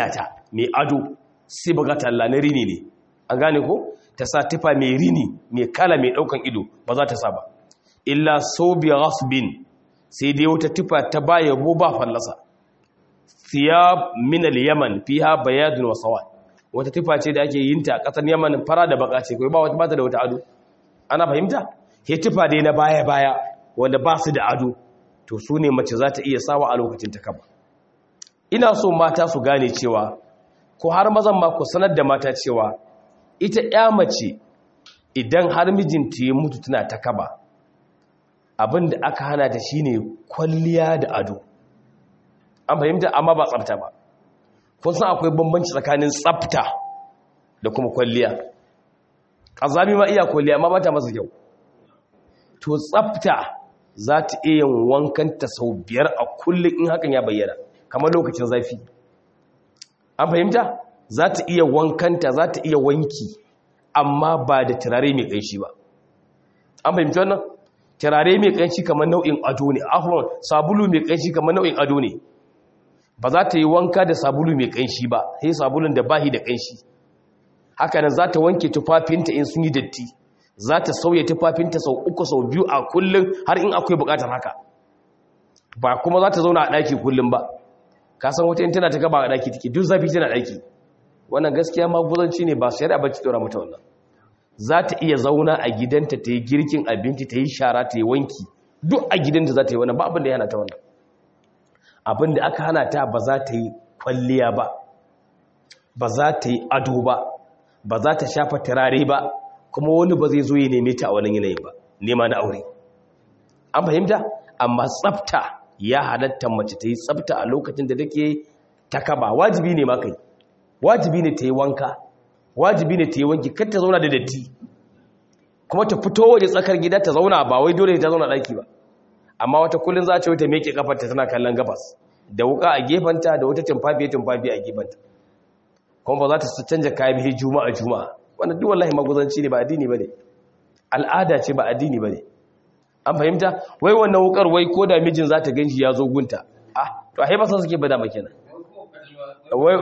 Speaker 1: mai ado sibghatan la na rini ne an gane ko ta sa tufa mai rini mai kala mai daukan ido ba za ta sa ba illa sobi ghasbin sai dai wata tufa ta baya bo ba fallasa thiyab min al-yaman fiha bayadun wa sawad wata tufa ce da ake yin ta a kasar yaman fara da baka ce kai ba wata bata da wata ado ana fahimta he tufa dai na baya baya wanda ba su da ado to su ne mace za ta iya sawa a lokacin ta kaba ina so mata su gane cewa ko har mazan ma ku sanar da mata cewa ita ya mace idan har mijinta ya mutu tana ta kaba abin da aka hana ta shine kwalliya da ado an fahimta amma ba tsafta ba kun san akwai bambanci tsakanin tsafta da kuma kwalliya ƙazami ma iya kwalliya amma ba ta masa kyau to tsafta za ta iya yin wankanta sau biyar a kullum in hakan ya bayyana kamar lokacin zafi an fahimta za ta iya wankanta za ta iya wanki amma ba da turare mai ƙanshi ba an fahimci wannan turare mai ƙanshi kamar nau'in ado ne afron sabulu mai ƙanshi kamar nau'in ado ne ba za ta yi wanka da sabulu mai ƙanshi ba sai sabulun da bahi da ƙanshi haka nan za ta wanke tufafinta in sun yi datti za ta sauya tufafinta sau uku sau biyu a kullum har in akwai buƙatar haka ba kuma za ta zauna a ɗaki kullum ba ka san wata in tana ta gaba a ɗaki take duk zafi tana ɗaki wannan gaskiya maguzanci ne ba shari'a ba ci ɗora mata wannan za ta iya zauna a gidanta ta yi girkin abinci ta yi shara ta yi wanki duk a gidanta za ta yi wannan ba abin da ya hana ta wannan abin da aka hana ta ba za ta yi kwalliya ba ba za ta yi ado ba ba za ta shafa turare ba kuma wani ba zai zo ya neme ta a wannan yanayi ba nema na aure an fahimta amma tsafta ya halatta mace ta yi tsafta a lokacin da take ta kaba wajibi ne ma kai wajibi ne ta yi wanka wajibi ne ta yi wanki kar ta zauna da datti kuma ta fito waje tsakar gida ta zauna ba wai dole ta zauna daki ba amma wata kullun za ta wuce meke kafarta tana kallon gabas da wuka a gefanta da wata tumfafiye tumfafiye a gefanta kuma ba za ta canja kayan bihi juma'a juma'a wannan duk wallahi maguzanci ne ba addini bane al'ada ce ba addini bane an fahimta wai wannan wukar wai ko da mijin za ta ganshi ya zo gunta ah to a haifa suke bada makenan wai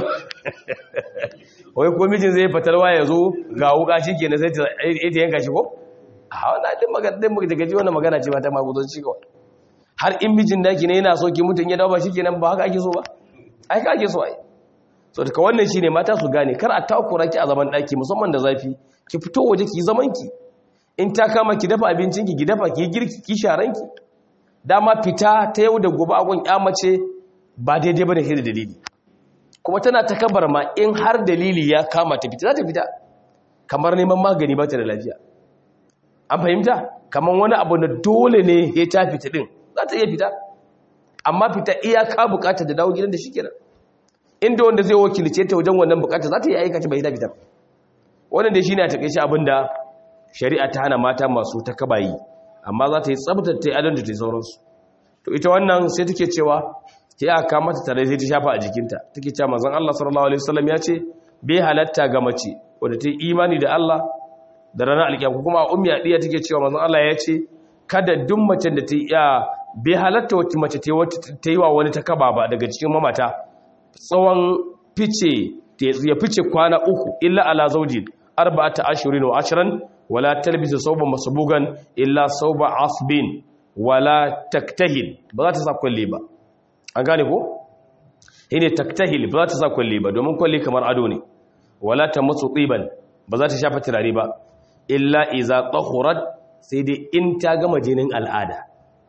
Speaker 1: wai ko mijin zai fatalwa ya zo ga wuka shi ke na sai ta yanka shi ko? a wadda ɗin magana ɗin daga ji wannan magana ce mata magudonci kawai har in mijin daki ne yana so ki mutum ya dawo ba shi kenan ba haka ake so ba ai ka ake so ai so daga wannan shi ne mata su gane kar a takura ki a zaman daki musamman da zafi ki fito waje ki zaman ki in ta kama ki dafa abincin ki ki dafa ki girki ki sharan ki dama fita ta yau da gobe agon ya mace ba daidai bane sai da dalili kuma tana takabar ma in har dalili ya kama ta fita za ta fita kamar neman magani ba ta da lafiya an fahimta kamar wani abu da dole ne ya ta fita din za ta iya fita amma fita iyaka bukata da dawo gidan da shi kenan inda wanda zai wakilce ta wajen wannan bukata za ta iya aikata bai ta fita wannan da shi ne a takaice abin da shari'a ta hana mata masu takabayi amma za ta yi tsabtar ta yi adon da ta yi sauransu to ita wannan sai take cewa ke aka mata tare sai ta shafa a jikinta take cewa manzon Allah sallallahu alaihi wasallam ya ce bai halatta ga mace wanda ta yi imani da Allah da ranar alkiyama kuma ummi adiya take cewa manzon Allah ya ce kada duk macen da ta yi bai halatta wata mace ta yi wa wani ta kaba ba daga cikin mamata tsawon fice ya fice kwana uku illa ala zaujin arba'ata ashurin wa ashran wala talbisu sauban masbugan illa sauba asbin wala taktahil ba za ta sa kwalle ba an gane ko shine taktahil ba za ta sa kwalle ba domin kwalle kamar ado ne wala ta matsu tsiban ba za ta shafa turare ba illa iza tahurat sai dai in ta gama jinin al'ada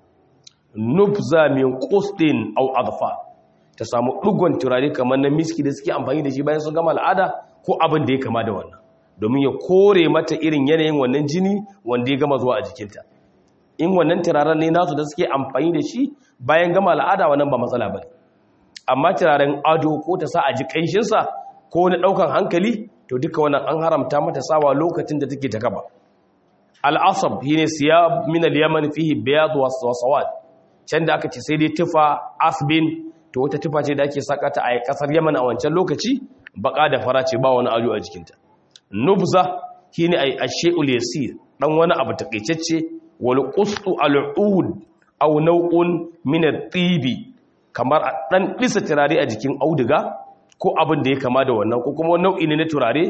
Speaker 1: nubza min qustin aw adfa ta samu dugon turare kamar na miski da suke amfani da shi bayan sun gama al'ada ko abin da ya kama da wannan domin ya kore mata irin yanayin wannan jini wanda ya gama zuwa a jikinta in wannan turaren ne nasu da suke amfani da shi bayan gama al'ada wannan ba matsala ba amma turaren ado ko ta sa a ji ƙanshinsa ko na ɗaukan hankali to duka wannan an haramta mata sawa lokacin da take ta gaba al'asab shi ne siya min al-yaman fihi biyad wa sawad can da aka ce sai dai tufa asbin to wata tufa ce da ake saka ta a kasar yaman a wancan lokaci baka da fara ce ba wani ado a jikinta nubza shine ay ashay'ul yasir dan wani abu takeicecce wal qustu al-ud aw naw'un min at-tibi kamar dan disa turare a jikin auduga ko abin da ya kama da wannan ko kuma nau'i ne na turare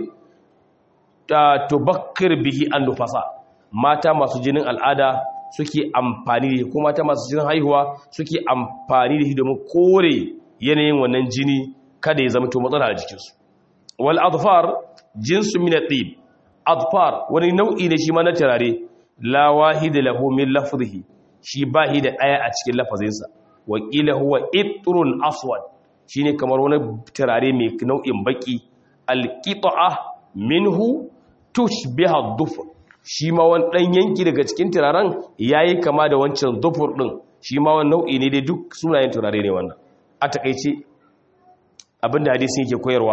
Speaker 1: ta tubakkir bihi an nufasa mata masu jinin al'ada suke amfani da ko mata masu jinin haihuwa suke amfani da shi domin kore yanayin wannan jini kada ya zama to matsala a jikinsu wal adfar jinsu min at-tib adfar wani nau'i ne shi ma na turare la wahida lahu min lafzihi shi bahi da daya a cikin lafazinsa wa qila huwa itrun aswad shine kamar wani turare mai nau'in baki al-qita'a minhu tushbiha ad-dufr shi ma wani dan yanki daga cikin turaren yayi kama da wancan dufur din shi ma wani nau'i ne dai duk sunayen turare ne wannan a takeice abinda hadisi yake koyarwa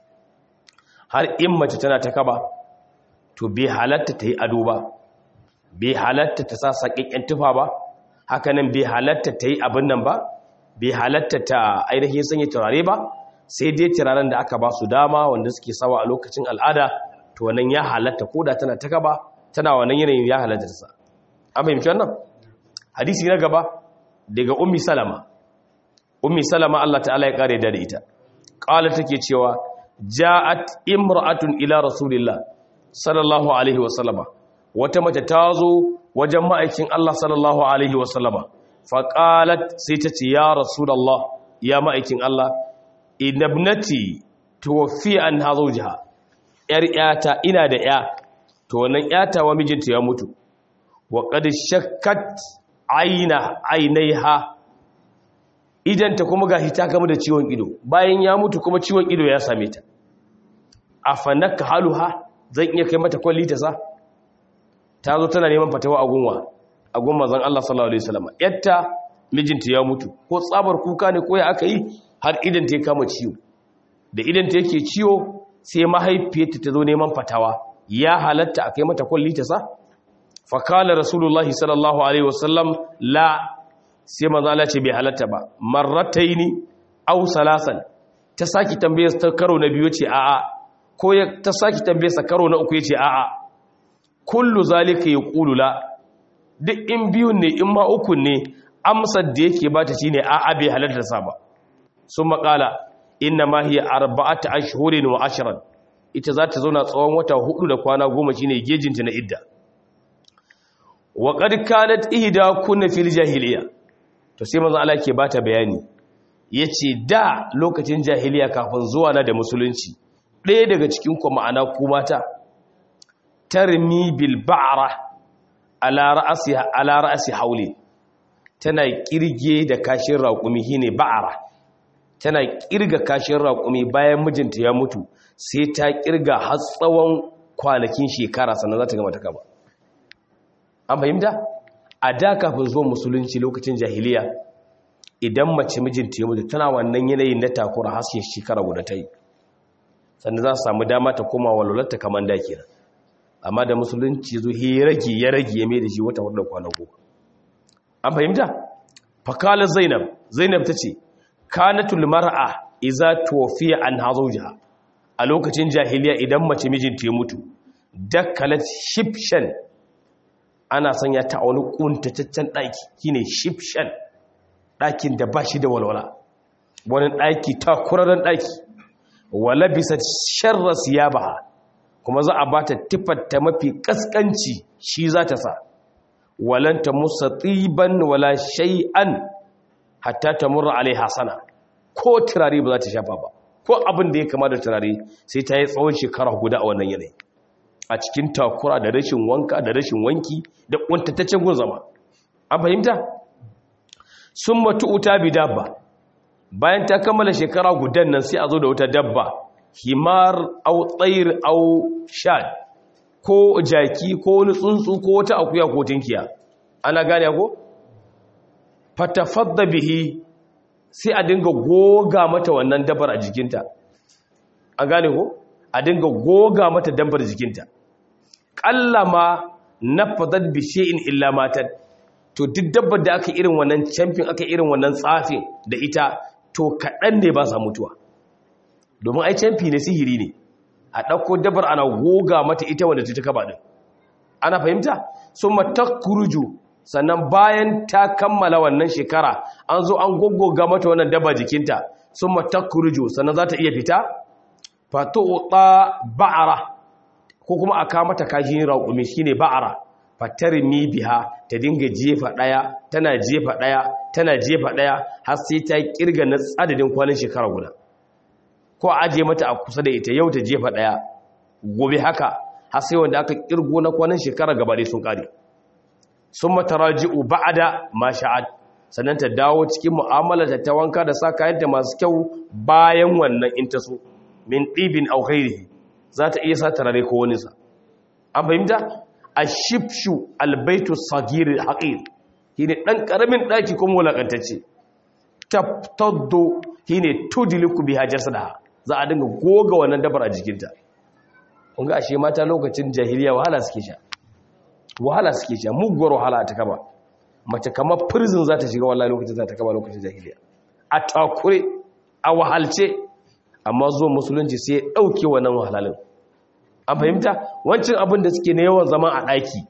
Speaker 1: har in mace tana ta kaba to bai halatta ta yi ado ba bai halatta ta sa saƙiƙen tufa ba hakanan bai halatta ta yi abin nan ba bai halatta ta ainihin sanya turare ba sai dai turaren da aka ba su dama wanda suke sawa a lokacin al'ada to wannan ya halatta ko da tana ta kaba tana wannan yanayin ya halatta ta sa an fahimci wannan hadisi na gaba daga ummi salama ummi salama Allah ta'ala ya kare da ita qala take cewa ja'at imra'atun ila rasulillah sallallahu alaihi wasallama wata mace ta zo wajen ma'aikin Allah sallallahu alaihi wasallama faqalat sai ta ce ya rasulullah ya ma'aikin Allah inabnati tuwfi an hazawjaha yar yata ina da ya to wannan yata wa mijinta ya mutu wa qad shakkat aina ainaiha idan ta kuma gashi ta gama da ciwon ido bayan ya mutu kuma ciwon ido ya same ta afanaka haluha zan iya kai mata kwalli ta sa ta zo tana neman fatawa a gunwa a gun manzon Allah sallallahu alaihi wasallam yatta mijinta ya mutu ko tsabar kuka ne ko ya aka yi har idan ta kama ciwo da idan ta yake ciwo sai mahaifiyarta ta zo neman fatawa ya halatta a kai mata kwalli ta sa fa kala rasulullahi sallallahu alaihi wasallam la sai manzo Allah ce bai halatta ba marrataini aw salasan ta saki tambayar ta karo na biyu ce a'a ko ta saki tambayar sa karo na uku yace a'a kullu zalika yaqulu la duk in biyun ne in ma uku ne amsar da yake bata shine a'a bai halatta sa ba sun maƙala inna ma hiya arba'atu ashhurin wa ashran ita za ta zauna tsawon wata hudu da kwana goma shine gejinta na idda wa qad kanat ihda kunna fil jahiliya to sai manzo Allah ke bata bayani yace da lokacin jahiliya kafin zuwa na da musulunci ɗaya daga cikin ku ma'ana ku mata tarmi bil ba'ra ala ra'siha ala ra'si hauli tana kirge da kashin raƙumi shine ba'ara tana kirga kashin raƙumi bayan mijinta ya mutu sai ta kirga har tsawon kwanakin shekara sannan za ta gama ta kaba an fahimta a da kafin zuwa musulunci lokacin jahiliya idan mace mijinta ya mutu tana wannan yanayin na takura hasken shekara guda ta yi sannan za su samu dama ta koma walwalarta kamar da kenan amma da musulunci zo ya rage ya rage ya mai da shi wata wadda kwana goma an fahimta fakalar zainab zainab ta ce kanatul mar'a iza tuwafiya an hazauja a lokacin jahiliya idan mace mijinta ya mutu dakkalat shifshan ana sanya ta a wani kuntataccen ɗaki shine shifshan ɗakin da ba shi da walwala wani ɗaki takuraren ɗaki wala bisa sharra siyabaha kuma za a bata tifarta mafi kaskanci shi za ta sa walanta musa tsiban wala shay'an hatta ta murra alai hasana ko turare ba za ta shafa ba ko abin da ya kama da turare sai ta yi tsawon shekara guda a wannan yanayi a cikin takura da rashin wanka da rashin wanki da kuntataccen gun zama an fahimta sun matu uta bi dabba bayan ta kammala shekara gudan nan sai a zo da wata dabba himar au tsayir au shad ko jaki ko wani tsuntsu ko wata akuya ko tinkiya ana gane ko fatafadda bihi sai a dinga goga mata wannan dabar a jikinta an gane ko a dinga goga mata dabar jikinta kallama nafadat bi shay'in illa matat to duk dabbar da aka irin wannan champion aka irin wannan tsafin da ita to kaɗan ne ba sa mutuwa domin ai champi ne sihiri ne a ɗauko dabar ana goga mata ita wanda ta kaba ɗin ana fahimta sun matakuruju sannan bayan ta kammala wannan shekara an zo an goggoga mata wannan daba jikinta summa takhruju sannan za ta iya fita fatu'ta ba'ara ko kuma aka mata kashin raƙumi shine ba'ara fatarmi biha ta dinga jefa daya tana jefa daya tana jefa daya har sai ta kirga na adadin kwanan shekara guda ko aje mata a kusa da ita yau ta jefa daya gobe haka har sai wanda aka kirgo na kwanan shekara gaba dai sun kare sun mataraji'u ba'ada ma sha'ad sannan ta dawo cikin mu'amala ta ta wanka da sa kayanta masu kyau bayan wannan in ta so min ɗibin au ghairihi za ta iya sa tarare ko wani sa an fahimta ashibshu albaitu sagir haqir shine dan karamin daki kuma wulakantacce tabtaddu shine tudliku biha jasadaha za a dinga goga wannan dabar a jikinta kun ga ashe mata lokacin jahiliya wahala suke sha wahala suke sha muguwar wahala ta kaba mace kamar prison za ta shiga wallahi lokacin za ta kaba lokacin jahiliya a takure a wahalce amma zuwa musulunci sai ya dauke wannan wahalalin an fahimta wancan abin da suke na yawan zama a ɗaki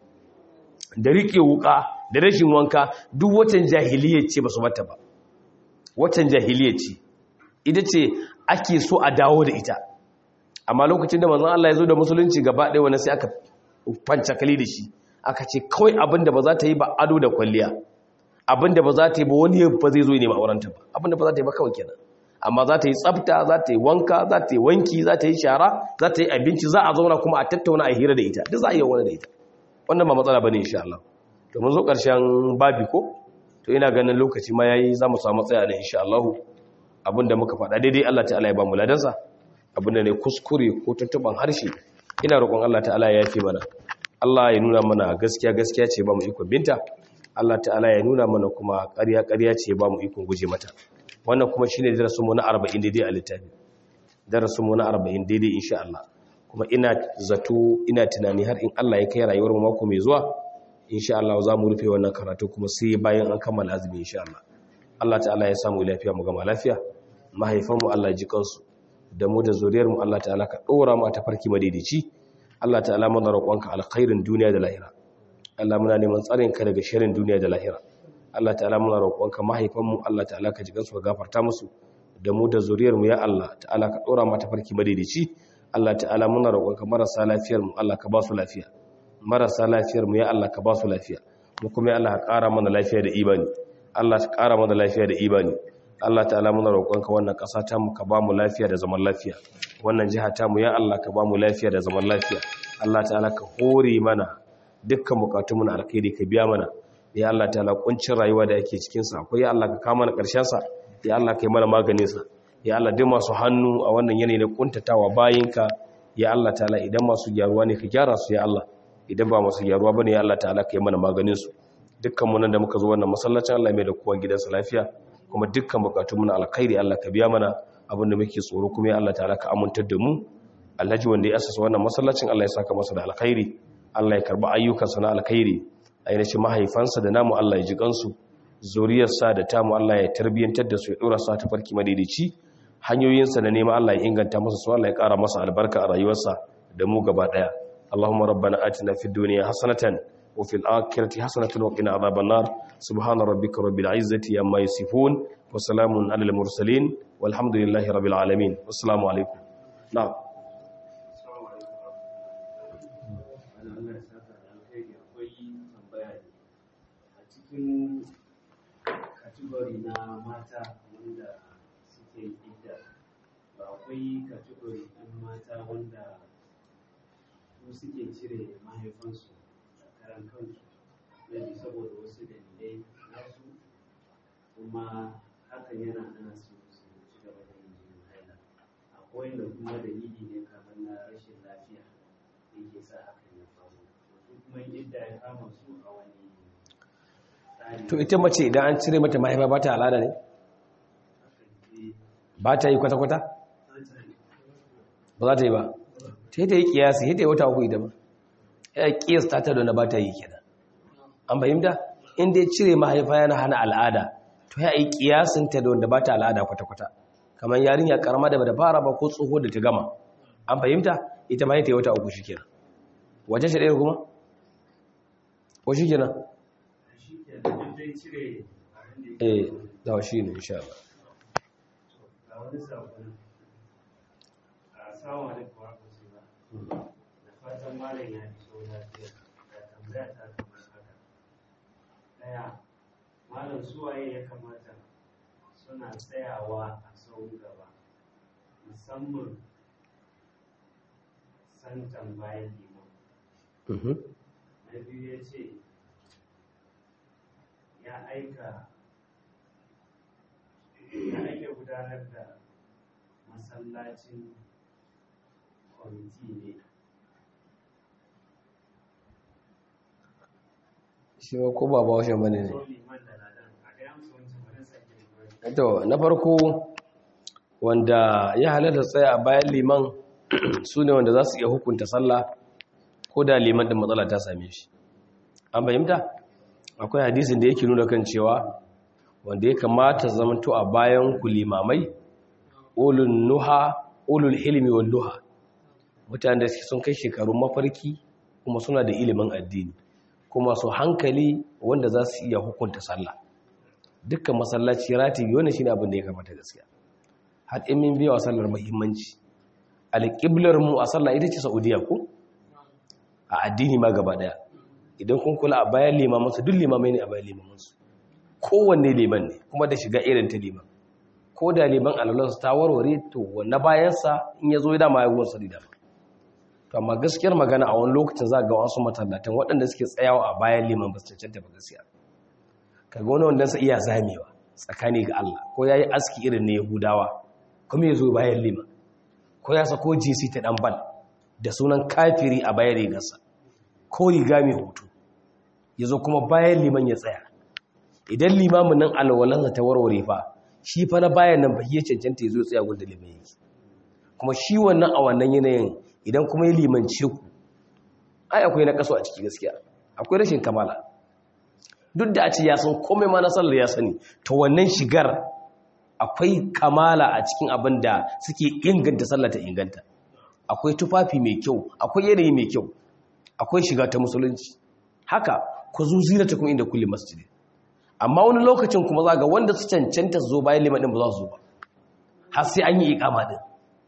Speaker 1: da riƙe wuƙa da rashin wanka duk watan jahiliya ce ba su mata ba watan jahiliya ce ita ce ake so a dawo da ita amma lokacin da manzon Allah ya zo da musulunci gaba ɗaya wani sai aka fancakali da shi aka ce kawai abin da ba za ta yi ba ado da kwalliya abin da ba za ta yi ba wani ba zai zo ne ma aurenta ba abin da ba za ta yi ba kawai kenan amma za ta yi tsafta za ta yi wanka za ta yi wanki za ta yi shara za ta yi abinci za a zauna kuma a tattauna a hira da ita duk za a yi wani da ita wannan ba matsala bane insha Allah to mun zo karshen babi ko to ina ganin lokaci ma yayi za mu samu tsaya ne insha Allah abinda muka faɗa daidai Allah ta'ala ya ba mu ladansa abinda ne kuskure ko tuntuban harshe ina roƙon Allah ta'ala ya yafe mana Allah ya nuna mana gaskiya gaskiya ce ba mu ikon binta Allah ta'ala ya nuna mana kuma ƙarya ƙarya ce ba mu ikon guje mata wannan kuma shine darasin mu na 40 daidai a littafi darasin mu na 40 daidai insha Allah kuma ina zato ina tunani har in Allah ya kai rayuwar mu mako mai zuwa insha Allah za mu rufe wannan karatu kuma sai bayan an kammala azumi insha Allah Allah ta'ala ya samu lafiya mu gama lafiya mahaifan mu Allah ji kansu da mu da zuriyar mu Allah ta'ala ka dora mu ta farki madaidaici Allah ta'ala muna roƙonka alkhairin duniya da lahira Allah muna neman tsarin ka daga sharrin duniya da lahira Allah ta'ala muna roƙonka mahaifanmu Allah ta'ala ka ji gansu ka gafarta musu da mu da zuriyar mu ya Allah ta'ala ka dora mata farki madaidaici Allah ta'ala muna roƙonka marasa lafiyar mu Allah ka ba su lafiya marasa lafiyar mu ya Allah ka ba su lafiya mu kuma ya Allah ka ƙara mana lafiya da imani Allah ka ƙara mana lafiya da imani Allah ta'ala muna roƙonka wannan ƙasa ta mu ka ba mu lafiya da zaman lafiya wannan jiha ta mu ya Allah ka ba mu lafiya da zaman lafiya Allah ta'ala ka hore mana dukkan bukatunmu na alkhairi ka biya mana ya Allah ta'ala kuncin rayuwa da yake cikin sa akwai ya Allah ka kama na karshen sa ya Allah kai mana maganin sa ya Allah duk masu hannu a wannan yanayi na kuntatawa bayinka ya Allah ta'ala idan masu gyaruwa ne ka gyara su ya Allah idan ba masu gyaruwa bane ya Allah ta'ala kai mana maganin su dukkan mu nan da muka zo wannan masallacin Allah mai da kowa gidansa lafiya kuma dukkan bukatunmu na alkhairi Allah ka biya mana abin da muke tsoro kuma ya Allah ta'ala ka amintar da mu Alhaji wanda ya asasa wannan masallacin Allah ya saka masa da alkhairi Allah ya karba ayyukansa na alkhairi ainihin mahaifansa da namu Allah ya ji kansu zuriyarsa da tamu Allah ya tarbiyyantar da su ya dora su ta farki madaidaici hanyoyinsa da nema Allah ya inganta masa su Allah ya kara masa albarka a rayuwarsa da mu gaba daya Allahumma rabbana atina fid dunya hasanatan wa fil akhirati hasanatan wa qina adhaban nar subhana rabbika rabbil izzati amma yasifun wa salamun alal mursalin walhamdulillahi rabbil alamin wassalamu alaikum na'am
Speaker 2: cikin kategori na mata wanda suke idda ba akwai kategori ɗin mata wanda su suke cire mahaifansu a karan kansu yadda saboda wasu dalilai nasu kuma hakan yana hana su su ci gaba da yin jinin haila akwai wanda kuma dalili ne kamar na rashin lafiya yake sa hakan ya faru su kuma idda ya kama su a wani
Speaker 1: to ita mace idan an cire mata mahaifa ba ta al'ada ne ba ta yi kwata-kwata ba za ta yi ba ta yi ta yi kiyasi ta yi wata uku ita ba ya kiyasta ta da ba ta yi kenan an fahimta inda ya cire mahaifa yana hana al'ada to ya yi kiyasin ta da wanda ba ta al'ada kwata-kwata kamar yarinya karama da bata fara ba ko tsoho da ta gama an fahimta ita ma ta yi wata uku shi kenan wace shi ɗaya kuma ko shi kenan eh da shi ne insha Allah
Speaker 2: wani saƙon a samun alaikum wa rahmatullah da fatan malam ya iso lafiya da tambaya ta kamar haka ɗaya malam suwaye ya kamata suna tsayawa a sauran gaba musamman santan bayan liman na biyu ya ce ya aika ya aika gudanar da masallacin kwamiti ne
Speaker 1: shi ma ko ba bawashi bane ne
Speaker 2: so liman da ladan a gaya musu wancan wani sake da gwani
Speaker 1: to na farko wanda ya halatta tsaya a bayan liman su ne wanda za su iya hukunta sallah ko da liman da matsala ta same shi an fahimta akwai hadisin da yake nuna kan cewa wanda ya kamata zamanto a bayan ku limamai ulul nuha ulul ilmi wal nuha mutane da suke sun kai shekarun mafarki kuma suna da ilimin addini kuma su hankali wanda za su iya hukunta sallah dukkan masallaci ratibi wannan shine abin da ya kamata gaskiya har in min biya wa sallar muhimmanci alqiblar mu a sallah ita ce saudiya ko a addini ma gaba daya idan kun kula a bayan limaman su duk limamai ne a bayan limaman su kowanne liman ne kuma da shiga irin ta liman ko da liman alalansu ta warware to wanne bayansa in ya zo ya dama ya ruwan sari dama to amma gaskiyar magana a wani lokacin za ga wasu matallatan waɗanda suke tsayawa a bayan liman ba su cancanta ba gaskiya kaga wani wanda sa iya zamewa tsakani ga Allah ko yayi aski irin na Yahudawa kuma ya zo bayan liman ko ya sako JC ta dan bal da sunan kafiri a bayan rigarsa ko riga mai hoto ya zo kuma bayan liman ya tsaya idan limamin nan alwalansa ta warware fa shi fa na bayan nan ba ya cancanta ya zo tsaya gudun liman yake kuma shi wannan a wannan yanayin idan kuma ya limance ku ai akwai na kaso a ciki gaskiya akwai rashin kamala duk da a ce ya san komai ma na sallar ya sani to wannan shigar akwai kamala a cikin abin da suke inganta sallar ta inganta akwai tufafi mai kyau akwai yanayi mai kyau akwai shiga ta musulunci haka ku zuzira ta kuma inda kulli masjidi amma wani lokacin kuma za ga wanda su cancanta su zo bayan liman din ba za su zo ba har sai an yi ikama din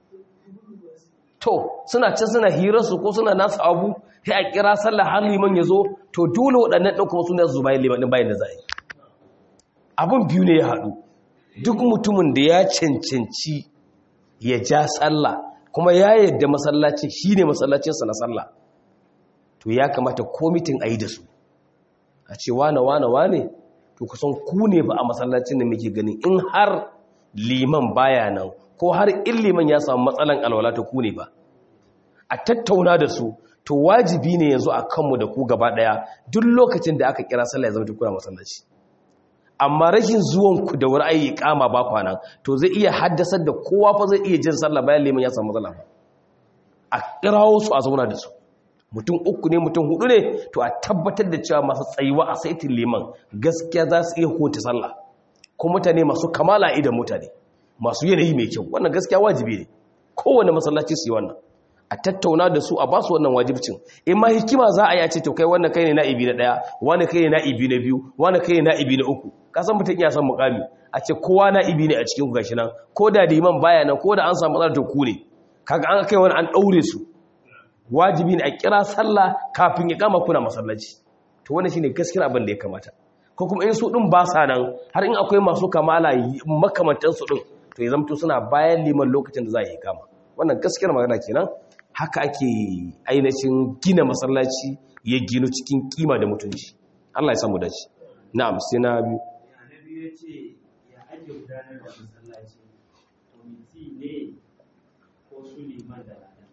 Speaker 1: to suna can suna hirarsu ko suna nasu abu sai a kira sallah har liman ya zo to dole waɗannan ɗan kuma suna zuba liman ɗin bayan da za a yi abin biyu ne ya haɗu duk mutumin da ya cancanci ya ja sallah kuma ya yadda masallacin shi ne masallacinsa na sallah to ya kamata komitin a yi da su a ce wane wane wane to kusan ku ne ba a masallacin da muke gani in har liman baya nan ko har in liman ya samu matsalan alwala ta ku ne ba a tattauna da su to wajibi ne yanzu a kanmu da ku gaba daya duk lokacin da aka kira sallah ya zama tukuna masallaci amma rashin zuwan ku da wuri ayi kama ba kwana to zai iya haddasar da kowa fa zai iya jin sallah bayan liman ya samu matsala ba a kirawo su a zauna da su mutum uku ne mutum hudu ne to a tabbatar da cewa masu tsayuwa a saitin liman gaskiya za su iya hota sallah ko mutane masu kamala idan mutane masu yanayi mai kyau wannan gaskiya wajibi ne kowane masallaci su yi wannan a tattauna da su a ba su wannan wajibcin in ma hikima za a yi a ce to kai wannan kai ne na'ibi na daya wani kai ne na'ibi na biyu wani kai ne na'ibi na uku ka san mutum iya san mukami a ce kowa na'ibi ne a cikin ku gashi nan ko da liman baya nan ko da an samu matsalar to ku ne kaga an kai wani an daure su wajibi ne a kira sallah kafin ya kama kuna masallaci to wannan shine gaskiyar abin da ya kamata ko kuma in su din ba sa nan har in akwai masu kamala makamantan su din to ya zamto suna bayan liman lokacin da za a yi kama wannan gaskiyar magana kenan haka ake ainihin gina masallaci ya gino cikin kima da mutunci Allah ya samu dace na'am sai na biyu
Speaker 2: ya na biyu ya ce ya ake gudanar da masallaci kwamiti ne ko su liman da ladan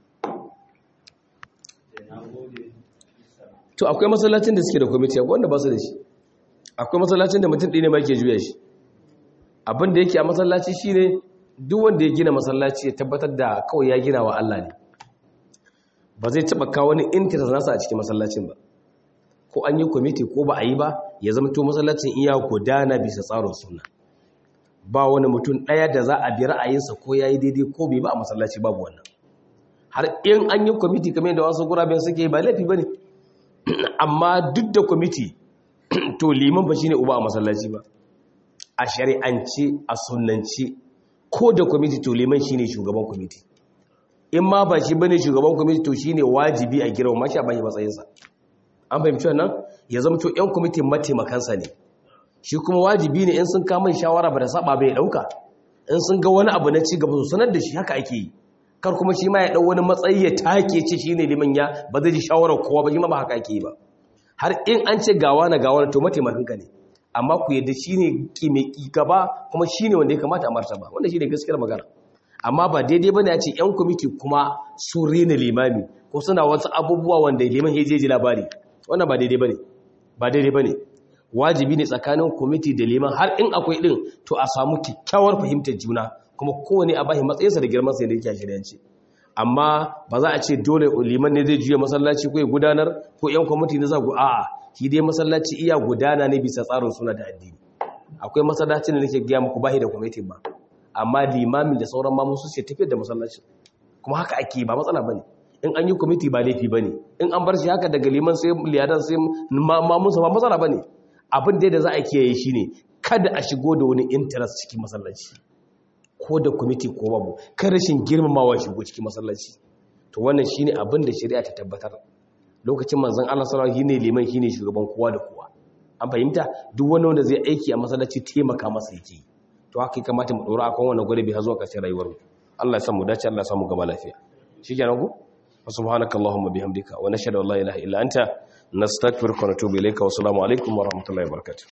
Speaker 2: da na gode bisa
Speaker 1: to akwai masallacin da suke da kwamiti akwai wanda ba su da shi akwai masallacin da mutum ɗaya ne ma ke juya shi abin da yake a masallaci shine duk wanda ya gina masallaci ya tabbatar da kawai ya gina wa Allah ne ba zai taba kawo wani interest nasa a cikin masallacin ba ko an yi kwamiti ko ba a yi ba ya zama to masallacin iya gudana bisa tsarin suna ba wani mutum ɗaya da za a bi ra'ayinsa ko ya yi daidai ko bai ba a masallaci babu wannan har in an yi kwamiti kamar da wasu guraben suke ba laifi ba ne amma duk da kwamiti to liman ba shine uba a masallaci ba a shari'ance a sunance ko da kwamiti to liman shine shugaban kwamiti in ma ba shi bane shugaban kwamiti to shine wajibi a girma mashi a bashi matsayinsa an fahimci wannan ya zama to yan kwamitin mataimakansa ne shi kuma wajibi ne in sun kama shawara ba da saba bai dauka in sun ga wani abu na ci gaba su sanar da shi haka ake yi kar kuma shi ma ya dau wani matsayi ya take ce shine liman ya ba zai ji shawarar kowa ba shi ma ba haka ake yi ba har in an ce gawa na gawa to mataimakanka ne amma ku yadda shine ki mai gaba kuma shine wanda ya kamata a martaba wanda shine gaskiyar magana amma ba daidai bane a ce yan kwamiti kuma su rena limami ko suna wasu abubuwa wanda liman ya je ji labari wannan ba daidai bane ba daidai bane wajibi ne tsakanin kwamiti da liman har in akwai din to a samu kyakkyawar fahimtar juna kuma kowane a bashi matsayinsa da girman sa da yake shiryanci amma ba za a ce dole liman ne zai juya masallaci ko ya gudanar ko yan kwamiti ne za ku a'a shi dai masallaci iya gudana ne bisa tsarin suna da addini akwai masallacin da nake gaya muku bashi da kwamitin ba amma limamin da sauran mamun su ce tafiyar da masallacin kuma haka ake ba matsala bane in an yi kwamiti ba laifi bane in an bar shi haka daga liman sai liyadan sai mamun sa ba matsala bane abin da za a kiyaye shine kada a shigo da wani interest cikin masallaci ko da kwamiti ko babu kan rashin girmamawa shigo cikin masallaci to wannan shine abin da shari'a ta tabbatar lokacin manzon Allah sallallahu alaihi wasallam shine liman shine shugaban kowa da kowa an fahimta duk wani wanda zai aiki a masallaci taimaka masa yake to haka ya kamata mu dora akan wannan gure bi har zuwa ƙarshen rayuwar mu Allah ya samu dace Allah ya samu gaba lafiya shikenan ku subhanakallahumma bihamdika wa nashhadu an la ilaha illa anta nastaghfiruka wa natubu ilayka wa assalamu alaikum wa rahmatullahi wa barakatuh